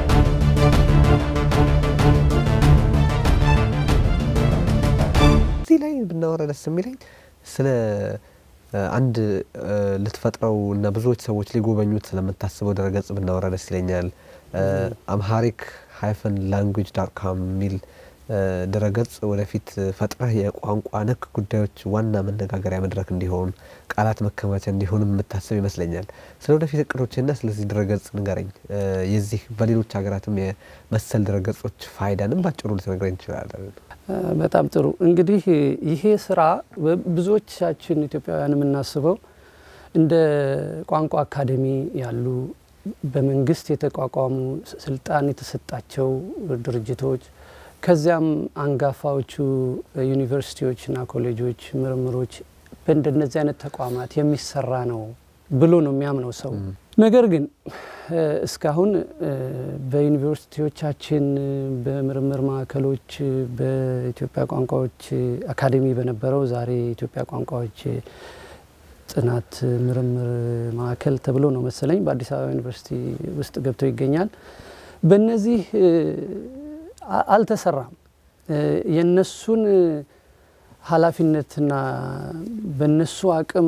እዚህ ላይ ብናወራ ደስ የሚለኝ ስለ አንድ ልትፈጥረው እና ብዙዎች ሰዎች ሊጎበኙት ስለምታስበው ድረገጽ ብናወራ ደስ ይለኛል። አምሃሪክ ሃይፈን ላንጉጅ ዳት ካም የሚል ድረገጽ ወደፊት ፈጥረህ የቋንቋ ነክ ጉዳዮች ዋና መነጋገሪያ መድረክ እንዲሆን ቃላት መከማቻ እንዲሆን የምታስብ ይመስለኛል። ስለ ወደፊት እቅዶችና ስለዚህ ድረገጽ ንገረኝ። የዚህ በሌሎች ሀገራትም የመሰል ድረገጾች ፋይዳንም ባጭሩ ልትነግረኝ እንችላለን? በጣም ጥሩ። እንግዲህ ይሄ ስራ ብዙዎቻችን ኢትዮጵያውያን የምናስበው እንደ ቋንቋ አካዴሚ ያሉ በመንግስት የተቋቋሙ ስልጣን የተሰጣቸው ድርጅቶች ከዚያም አንጋፋዎቹ ዩኒቨርሲቲዎችና ኮሌጆች፣ ምርምሮች በእንደነዚህ አይነት ተቋማት የሚሰራ ነው ብሎ ነው የሚያምነው ሰው። ነገር ግን እስካሁን በዩኒቨርሲቲዎቻችን፣ በምርምር ማዕከሎች፣ በኢትዮጵያ ቋንቋዎች አካዴሚ በነበረው ዛሬ የኢትዮጵያ ቋንቋዎች ጥናት ምርምር ማዕከል ተብሎ ነው መሰለኝ በአዲስ አበባ ዩኒቨርሲቲ ውስጥ ገብቶ ይገኛል። በእነዚህ አልተሰራም። የነሱን ኃላፊነትና በነሱ አቅም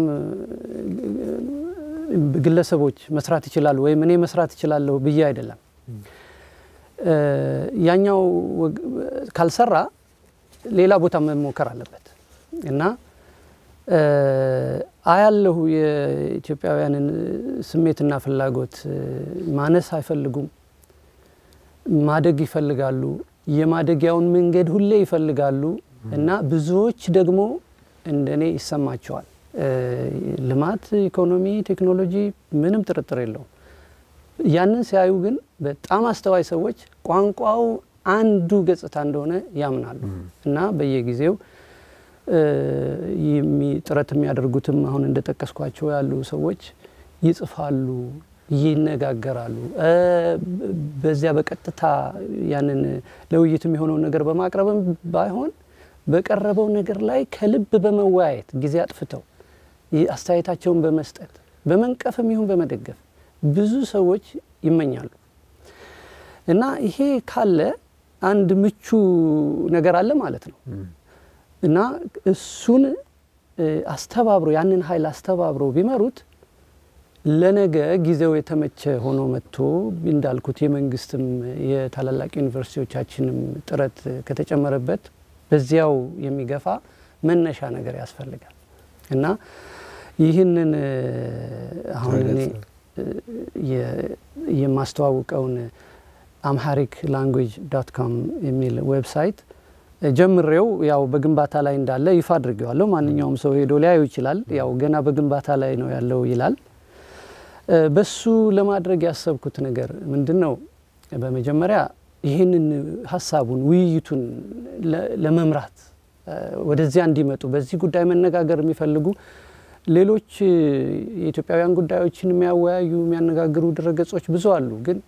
ግለሰቦች መስራት ይችላሉ ወይም እኔ መስራት እችላለሁ ብዬ አይደለም። ያኛው ካልሰራ ሌላ ቦታ መሞከር አለበት እና አያለሁ የኢትዮጵያውያንን ስሜትና ፍላጎት ማነስ አይፈልጉም። ማደግ ይፈልጋሉ። የማደጊያውን መንገድ ሁሌ ይፈልጋሉ እና ብዙዎች ደግሞ እንደኔ ይሰማቸዋል። ልማት፣ ኢኮኖሚ፣ ቴክኖሎጂ ምንም ጥርጥር የለውም። ያንን ሲያዩ ግን በጣም አስተዋይ ሰዎች ቋንቋው አንዱ ገጽታ እንደሆነ ያምናሉ እና በየጊዜው ጥረት የሚያደርጉትም አሁን እንደጠቀስኳቸው ያሉ ሰዎች ይጽፋሉ፣ ይነጋገራሉ። በዚያ በቀጥታ ያንን ለውይይት የሚሆነውን ነገር በማቅረብም ባይሆን በቀረበው ነገር ላይ ከልብ በመወያየት ጊዜ አጥፍተው አስተያየታቸውን በመስጠት በመንቀፍም ይሁን በመደገፍ ብዙ ሰዎች ይመኛሉ እና ይሄ ካለ አንድ ምቹ ነገር አለ ማለት ነው እና እሱን አስተባብሮ ያንን ኃይል አስተባብረው ቢመሩት ለነገ ጊዜው የተመቸ ሆኖ መጥቶ እንዳልኩት የመንግስትም የታላላቅ ዩኒቨርሲቲዎቻችንም ጥረት ከተጨመረበት በዚያው የሚገፋ መነሻ ነገር ያስፈልጋል እና ይህንን አሁን እኔ የማስተዋውቀውን አምሃሪክ ላንጉጅ ዶት ኮም የሚል ዌብሳይት ጀምሬው ያው በግንባታ ላይ እንዳለ ይፋ አድርጌዋለሁ። ማንኛውም ሰው ሄዶ ሊያዩ ይችላል። ያው ገና በግንባታ ላይ ነው ያለው ይላል። በሱ ለማድረግ ያሰብኩት ነገር ምንድን ነው? በመጀመሪያ ይህንን ሀሳቡን ውይይቱን ለመምራት ወደዚያ እንዲመጡ በዚህ ጉዳይ መነጋገር የሚፈልጉ ሌሎች የኢትዮጵያውያን ጉዳዮችን የሚያወያዩ የሚያነጋግሩ ድረገጾች ብዙ አሉ ግን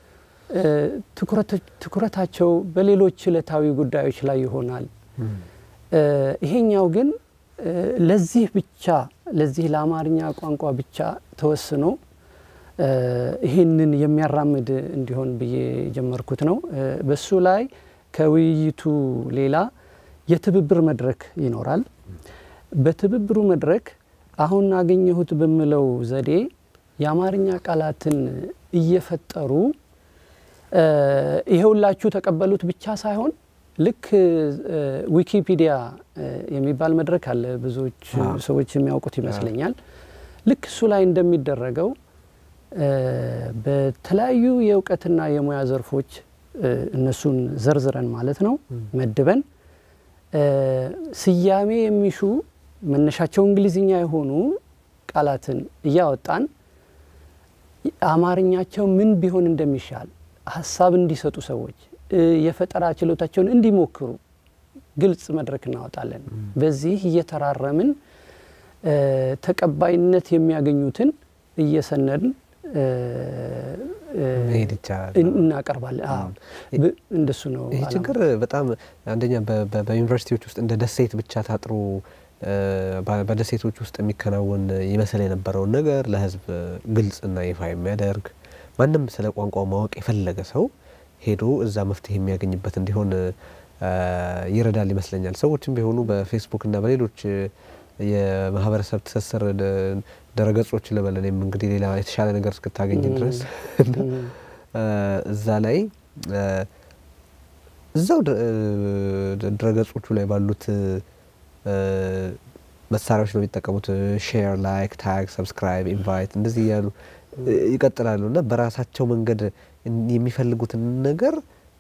ትኩረታቸው በሌሎች ዕለታዊ ጉዳዮች ላይ ይሆናል። ይሄኛው ግን ለዚህ ብቻ ለዚህ ለአማርኛ ቋንቋ ብቻ ተወስኖ ይህንን የሚያራምድ እንዲሆን ብዬ የጀመርኩት ነው። በሱ ላይ ከውይይቱ ሌላ የትብብር መድረክ ይኖራል። በትብብሩ መድረክ አሁን አገኘሁት በምለው ዘዴ የአማርኛ ቃላትን እየፈጠሩ ይሄውላችሁ ተቀበሉት ብቻ ሳይሆን ልክ ዊኪፒዲያ የሚባል መድረክ አለ፣ ብዙዎች ሰዎች የሚያውቁት ይመስለኛል። ልክ እሱ ላይ እንደሚደረገው በተለያዩ የእውቀትና የሙያ ዘርፎች እነሱን ዘርዝረን ማለት ነው መድበን ስያሜ የሚሹ መነሻቸው እንግሊዝኛ የሆኑ ቃላትን እያወጣን አማርኛቸው ምን ቢሆን እንደሚሻል ሀሳብ እንዲሰጡ ሰዎች የፈጠራ ችሎታቸውን እንዲሞክሩ ግልጽ መድረክ እናወጣለን። በዚህ እየተራረምን ተቀባይነት የሚያገኙትን እየሰነድን መሄድ ይቻላል፣ እናቀርባለን። እንደሱ ነው። ይህ ችግር በጣም አንደኛ በዩኒቨርሲቲዎች ውስጥ እንደ ደሴት ብቻ ታጥሮ በደሴቶች ውስጥ የሚከናወን ይመስል የነበረውን ነገር ለሕዝብ ግልጽና ይፋ የሚያደርግ ማንም ስለ ቋንቋው ማወቅ የፈለገ ሰው ሄዶ እዛ መፍትሄ የሚያገኝበት እንዲሆን ይረዳል ይመስለኛል። ሰዎችም ቢሆኑ በፌስቡክና በሌሎች የማህበረሰብ ትስስር ድረገጾች ልበል እኔም እንግዲህ ሌላ የተሻለ ነገር እስክታገኝ ድረስ እዛ ላይ እዛው ድረገጾቹ ላይ ባሉት መሳሪያዎች ነው የሚጠቀሙት። ሼር፣ ላይክ፣ ታግ፣ ሰብስክራይብ፣ ኢንቫይት እንደዚህ እያሉ ይቀጥላሉ እና በራሳቸው መንገድ የሚፈልጉትን ነገር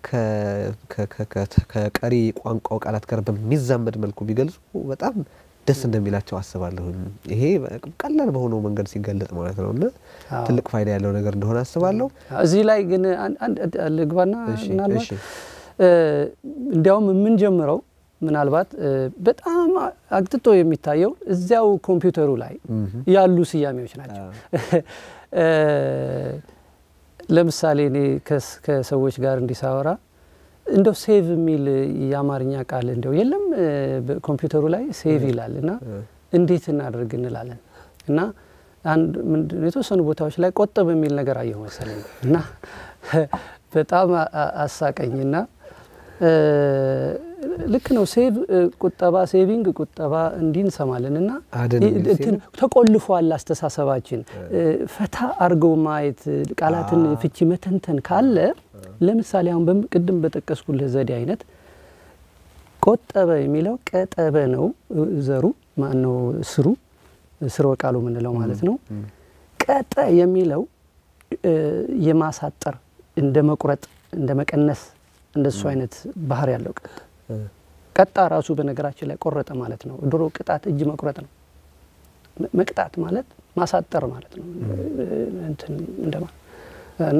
ከቀሪ ቋንቋው ቃላት ጋር በሚዛመድ መልኩ ቢገልጹ በጣም ደስ እንደሚላቸው አስባለሁ። ይሄ ቀላል በሆነው መንገድ ሲገለጽ ማለት ነው እና ትልቅ ፋይዳ ያለው ነገር እንደሆነ አስባለሁ። እዚህ ላይ ግን ልግባና ምናልባት እንዲያውም የምንጀምረው ምናልባት በጣም አግጥጦ የሚታየው እዚያው ኮምፒውተሩ ላይ ያሉ ስያሜዎች ናቸው። ለምሳሌ እኔ ከሰዎች ጋር እንዲሳወራ እንደው ሴቭ የሚል የአማርኛ ቃል እንደው የለም ኮምፒውተሩ ላይ ሴቭ ይላል እና እንዴት እናደርግ እንላለን እና አንድ የተወሰኑ ቦታዎች ላይ ቆጠብ የሚል ነገር አየሁ መሰለኝ እና በጣም አሳቀኝና ልክ ነው። ሴቭ ቁጠባ፣ ሴቪንግ ቁጠባ እንዲህ እንሰማለን እና ተቆልፏል አስተሳሰባችን። ፈታ አድርገው ማየት ቃላትን ፍቺ መተንተን ካለ ለምሳሌ አሁን ቅድም በጠቀስኩልህ ዘዴ አይነት ቆጠበ የሚለው ቀጠበ ነው ዘሩ ማነው ስሩ ስርወ ቃሉ የምንለው ማለት ነው። ቀጠ የሚለው የማሳጠር እንደ መቁረጥ እንደ መቀነስ እንደሱ አይነት ባህር ያለው ቀጥ ቀጣ ራሱ በነገራችን ላይ ቆረጠ ማለት ነው። ድሮ ቅጣት እጅ መቁረጥ ነው። መቅጣት ማለት ማሳጠር ማለት ነው እንደማ እና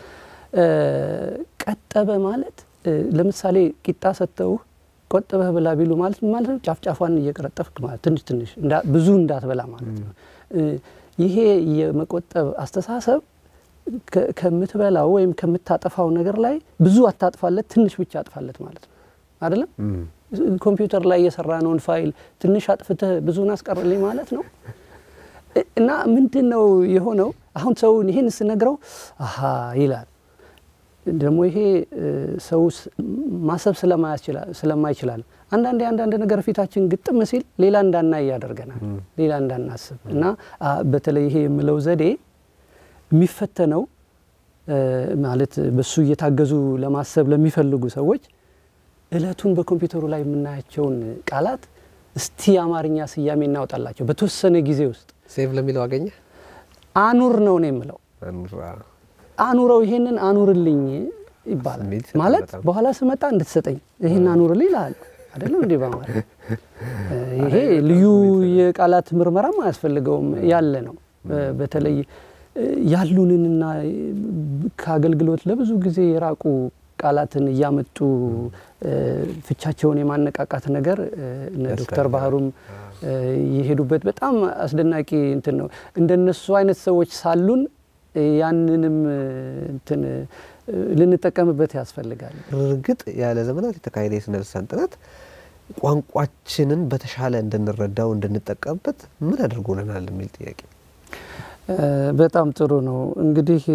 ቀጠበ ማለት ለምሳሌ ቂጣ ሰጥተውህ ቆጠበህ ብላ ቢሉ ማለት ማለት ነው ጫፍ ጫፏን እየቀረጠፍክ ማለት ትንሽ ትንሽ ብዙ እንዳትበላ ማለት ነው። ይሄ የመቆጠብ አስተሳሰብ ከምትበላው ወይም ከምታጠፋው ነገር ላይ ብዙ አታጥፋለት፣ ትንሽ ብቻ አጥፋለት ማለት ነው አይደለም። ኮምፒውተር ላይ የሰራነውን ፋይል ትንሽ አጥፍተህ ብዙን አስቀርልኝ ማለት ነው። እና ምንድን ነው የሆነው? አሁን ሰውን ይህን ስነግረው አሀ ይላል። ደግሞ ይሄ ሰው ማሰብ ስለማይችላል አንዳንዴ አንዳንድ ነገር ፊታችን ግጥም ሲል ሌላ እንዳናይ ያደርገናል፣ ሌላ እንዳናስብ እና በተለይ ይሄ የምለው ዘዴ የሚፈተነው ማለት በሱ እየታገዙ ለማሰብ ለሚፈልጉ ሰዎች እለቱን በኮምፒውተሩ ላይ የምናያቸውን ቃላት እስቲ የአማርኛ ስያሜ እናውጣላቸው በተወሰነ ጊዜ ውስጥ ሴቭ ለሚለው አገኘ አኑር ነው ነው የምለው አኑረው ይሄንን አኑርልኝ ይባላል ማለት በኋላ ስመጣ እንድትሰጠኝ ይህን አኑርልኝ ይልሃል አይደለም እንዲህ በማለት ይሄ ልዩ የቃላት ምርመራም አያስፈልገውም ያለ ነው በተለይ ያሉንንና ከአገልግሎት ለብዙ ጊዜ የራቁ ቃላትን እያመጡ ፍቻቸውን የማነቃቃት ነገር እነ ዶክተር ባህሩም የሄዱበት በጣም አስደናቂ እንትን ነው። እንደነሱ አይነት ሰዎች ሳሉን ያንንም እንትን ልንጠቀምበት ያስፈልጋል። እርግጥ ያለ ዘመናት የተካሄደ የስነ ልሳን ጥናት ቋንቋችንን በተሻለ እንድንረዳው እንድንጠቀምበት ምን አድርጎልናል የሚል ጥያቄ በጣም ጥሩ ነው። እንግዲህ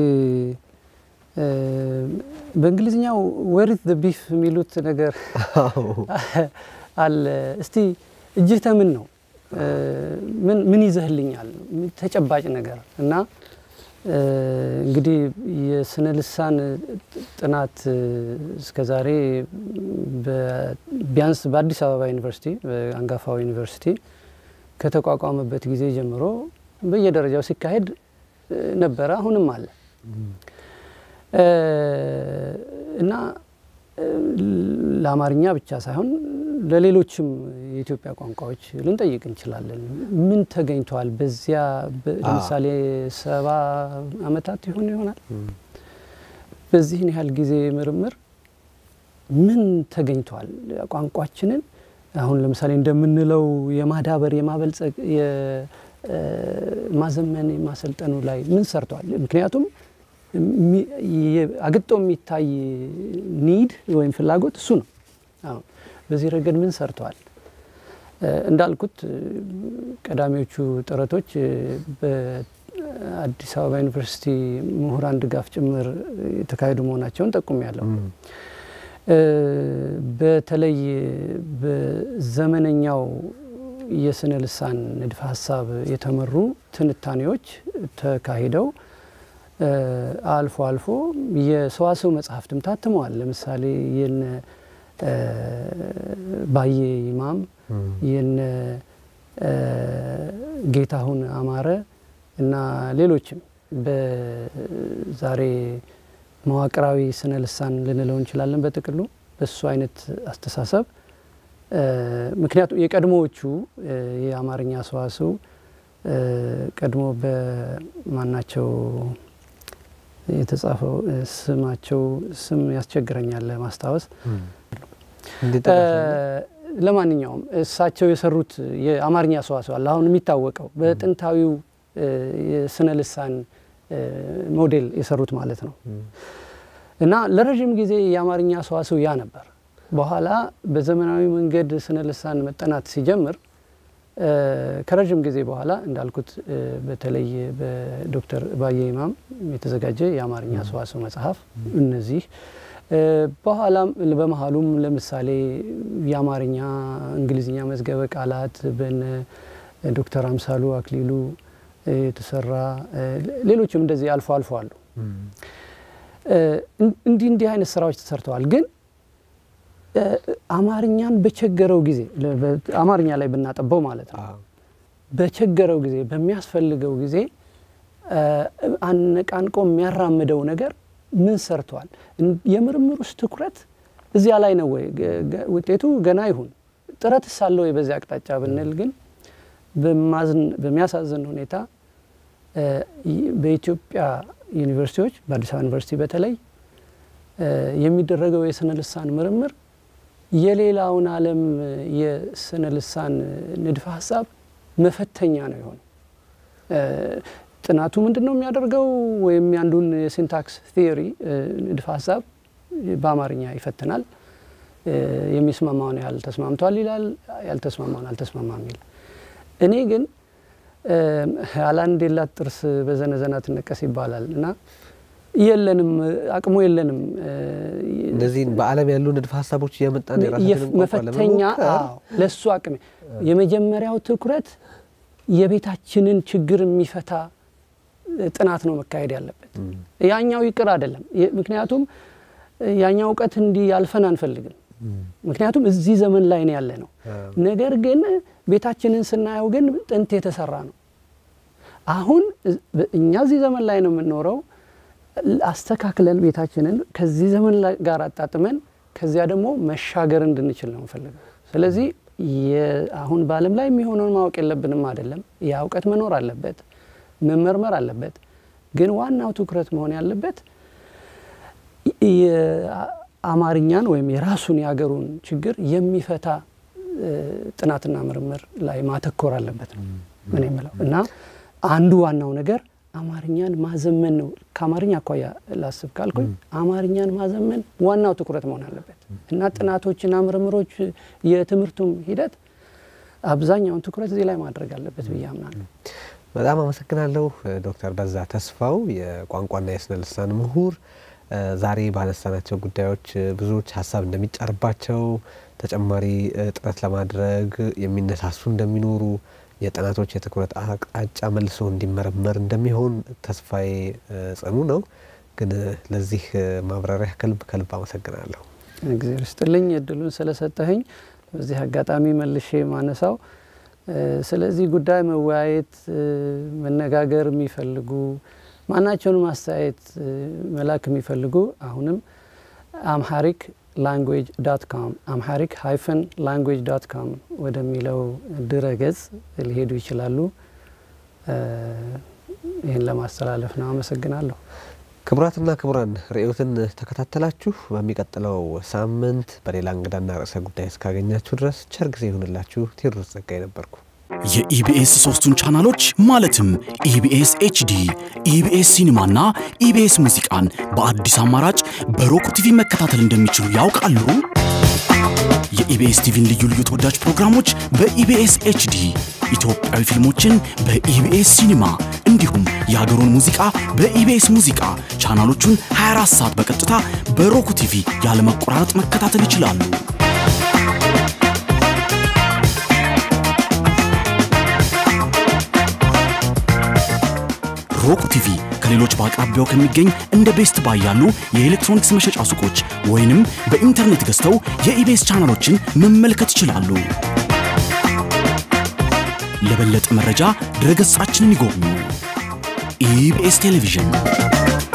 በእንግሊዝኛው ወሪት ዘ ቢፍ የሚሉት ነገር አለ። እስቲ እጅህ ተምን ነው ምን ይዘህልኛል? ተጨባጭ ነገር እና እንግዲህ የስነ ልሳን ጥናት እስከዛሬ ቢያንስ በአዲስ አበባ ዩኒቨርሲቲ በአንጋፋው ዩኒቨርሲቲ ከተቋቋመበት ጊዜ ጀምሮ በየደረጃው ሲካሄድ ነበረ፣ አሁንም አለ እና ለአማርኛ ብቻ ሳይሆን ለሌሎችም የኢትዮጵያ ቋንቋዎች ልንጠይቅ እንችላለን። ምን ተገኝተዋል? በዚያ ለምሳሌ ሰባ ዓመታት ይሆን ይሆናል በዚህን ያህል ጊዜ ምርምር ምን ተገኝተዋል? ቋንቋችንን አሁን ለምሳሌ እንደምንለው የማዳበር የማበልጸግ የማዘመን የማሰልጠኑ ላይ ምን ሰርተዋል? ምክንያቱም አግጦ የሚታይ ኒድ ወይም ፍላጎት እሱ ነው። አሁን በዚህ ረገድ ምን ሰርተዋል? እንዳልኩት ቀዳሚዎቹ ጥረቶች በአዲስ አበባ ዩኒቨርሲቲ ምሁራን ድጋፍ ጭምር የተካሄዱ መሆናቸውን ጠቁም ያለው በተለይ በዘመነኛው የስነ ልሳን ንድፈ ሀሳብ የተመሩ ትንታኔዎች ተካሂደው አልፎ አልፎ የሰዋሰው መጽሐፍትም ታትመዋል። ለምሳሌ የነ ባዬ ይማም የነ ጌታሁን አማረ እና ሌሎችም በዛሬ መዋቅራዊ ስነ ልሳን ልንለው እንችላለን። በጥቅሉ በሱ አይነት አስተሳሰብ ምክንያቱም የቀድሞዎቹ የአማርኛ ሰዋስው ቀድሞ በማናቸው የተጻፈው ስማቸው ስም ያስቸግረኛል ለማስታወስ። ለማንኛውም እሳቸው የሰሩት የአማርኛ ሰዋስው አለ አሁን የሚታወቀው በጥንታዊው የስነ ልሳን ሞዴል የሰሩት ማለት ነው እና ለረዥም ጊዜ የአማርኛ ሰዋስው ያ ነበር። በኋላ በዘመናዊ መንገድ ስነ ልሳን መጠናት ሲጀምር ከረዥም ጊዜ በኋላ እንዳልኩት በተለይ በዶክተር ባየ ይማም የተዘጋጀ የአማርኛ ሰዋስው መጽሐፍ እነዚህ በኋላም በመሀሉም ለምሳሌ የአማርኛ እንግሊዝኛ መዝገበ ቃላት በነ ዶክተር አምሳሉ አክሊሉ የተሰራ ሌሎችም እንደዚህ አልፎ አልፎ አሉ። እንዲህ እንዲህ አይነት ስራዎች ተሰርተዋል። ግን አማርኛን በቸገረው ጊዜ አማርኛ ላይ ብናጠበው ማለት ነው በቸገረው ጊዜ በሚያስፈልገው ጊዜ አነቃንቆ የሚያራምደው ነገር ምን ሰርተዋል? የምርምር ውስጥ ትኩረት እዚያ ላይ ነው ወይ? ውጤቱ ገና ይሁን ጥረትስ አለ ወይ በዚያ አቅጣጫ ብንል ግን በሚያሳዝን ሁኔታ በኢትዮጵያ ዩኒቨርሲቲዎች በአዲስ አበባ ዩኒቨርሲቲ በተለይ የሚደረገው የስነ ልሳን ምርምር የሌላውን ዓለም የስነ ልሳን ንድፈ ሀሳብ መፈተኛ ነው የሆነ ጥናቱ ምንድን ነው የሚያደርገው? ወይም ያንዱን የሲንታክስ ቲዮሪ ንድፈ ሀሳብ በአማርኛ ይፈትናል። የሚስማማውን ያህል ተስማምቷል ይላል፣ ያልተስማማውን አልተስማማም ይላል። እኔ ግን አላንድ የላት ጥርስ በዘነዘና ትነቀስ ይባላል እና የለንም፣ አቅሙ የለንም። እነዚህን በዓለም ያሉ ንድፈ ሀሳቦች እየመጣን የራሳችንን ቋንቋ መፈተኛ ለመሞከር አዎ፣ ለእሱ አቅም የመጀመሪያው ትኩረት የቤታችንን ችግር የሚፈታ ጥናት ነው መካሄድ ያለበት። ያኛው ይቅር አይደለም። የ- ምክንያቱም ያኛው እውቀት እንዲህ ያልፈን አንፈልግም። ምክንያቱም እዚህ ዘመን ላይ ነው ያለ ነው። አዎ። ነገር ግን ቤታችንን ስናየው ግን ጥንት የተሰራ ነው። አሁን እ- እኛ እዚህ ዘመን ላይ ነው የምንኖረው። አስተካክለን ቤታችንን ከዚህ ዘመን ላይ- ጋር አጣጥመን ከዚያ ደግሞ መሻገር እንድንችል ነው የምፈልገው። ስለዚህ የ- አሁን በዓለም ላይ የሚሆነውን ማወቅ የለብንም አይደለም። ያ እውቀት መኖር አለበት፣ መመርመር አለበት። ግን ዋናው ትኩረት መሆን ያለበት የአማርኛን ወይም የራሱን የሀገሩን ችግር የሚፈታ እ፣ ጥናትና ምርምር ላይ ማተኮር አለበት ነው ምን የምለው እና አንዱ ዋናው ነገር አማርኛን ማዘመን ነው። ከአማርኛ አኳያ ላስብ ካልኩኝ አማርኛን ማዘመን ዋናው ትኩረት መሆን አለበት እና ጥናቶችና ምርምሮች የትምህርቱም ሂደት አብዛኛውን ትኩረት እዚህ ላይ ማድረግ አለበት ብዬ አምናለሁ። በጣም አመሰግናለሁ ዶክተር በዛ ተስፋው የቋንቋና የስነ ልሳን ምሁር። እ፣ ዛሬ ባነሳናቸው ጉዳዮች እ፣ ብዙዎች ሀሳብ እንደሚጫርባቸው ተጨማሪ እ፣ ጥረት ለማድረግ የሚነሳሱ እንደሚኖሩ የጥናቶች የትኩረት አቅጣጫ መልሶ እንዲመረመር እንደሚሆን ተስፋዬ እ፣ ጽኑ ነው። ግን እ፣ ለዚህ እ፣ ማብራሪያ ከልብ ከልብ አመሰግናለሁ። እግዚአብሔር ይስጥልኝ እድሉን ስለሰጠኸኝ። በዚህ አጋጣሚ መልሼ ማነሳው እ፣ ስለዚህ ጉዳይ መወያየት እ፣ መነጋገር የሚፈልጉ ማናቸውንም አስተያየት እ፣ መላክ የሚፈልጉ አሁንም አምሃሪክ ላንጉዌጅ ዳት ካም አምሃሪክ ሃይፈን ላንጉዌጅ ዳት ካም ወደሚለው ድረ ገጽ ሊሄዱ ይችላሉ። እ፣ ይህን ለማስተላለፍ ነው። አመሰግናለሁ። ክቡራትና ክቡራን ርዕዮትን ተከታተላችሁ። በሚቀጥለው ሳምንት በሌላ እንግዳና ርዕሰ ጉዳይ እስካገኛችሁ ድረስ ቸር ጊዜ ይሁንላችሁ። ቴዎድሮስ ጸጋይ ነበርኩ። የኢቢኤስ ሶስቱን ቻናሎች ማለትም ኢቢኤስ ኤችዲ፣ ኢቢኤስ ሲኒማና ኢቢኤስ ሙዚቃን በአዲስ አማራጭ በሮክ ቲቪ መከታተል እንደሚችሉ ያውቃሉ? የኢቢኤስ ቲቪን ልዩ ልዩ ተወዳጅ ፕሮግራሞች በኢቢኤስ ኤችዲ፣ ኢትዮጵያዊ ፊልሞችን በኢቢኤስ ሲኒማ እንዲሁም የሀገሩን ሙዚቃ በኢቢኤስ ሙዚቃ ቻናሎቹን 24 ሰዓት በቀጥታ በሮክ ቲቪ ያለመቆራረጥ መከታተል ይችላሉ። ሮክ ቲቪ ከሌሎች በአቅራቢያው ከሚገኝ እንደ ቤስት ባይ ያሉ የኤሌክትሮኒክስ መሸጫ ሱቆች ወይንም በኢንተርኔት ገዝተው የኢቤስ ቻናሎችን መመልከት ይችላሉ። ለበለጠ መረጃ ድረገጻችንን ይጎብኙ። ኢቢኤስ ቴሌቪዥን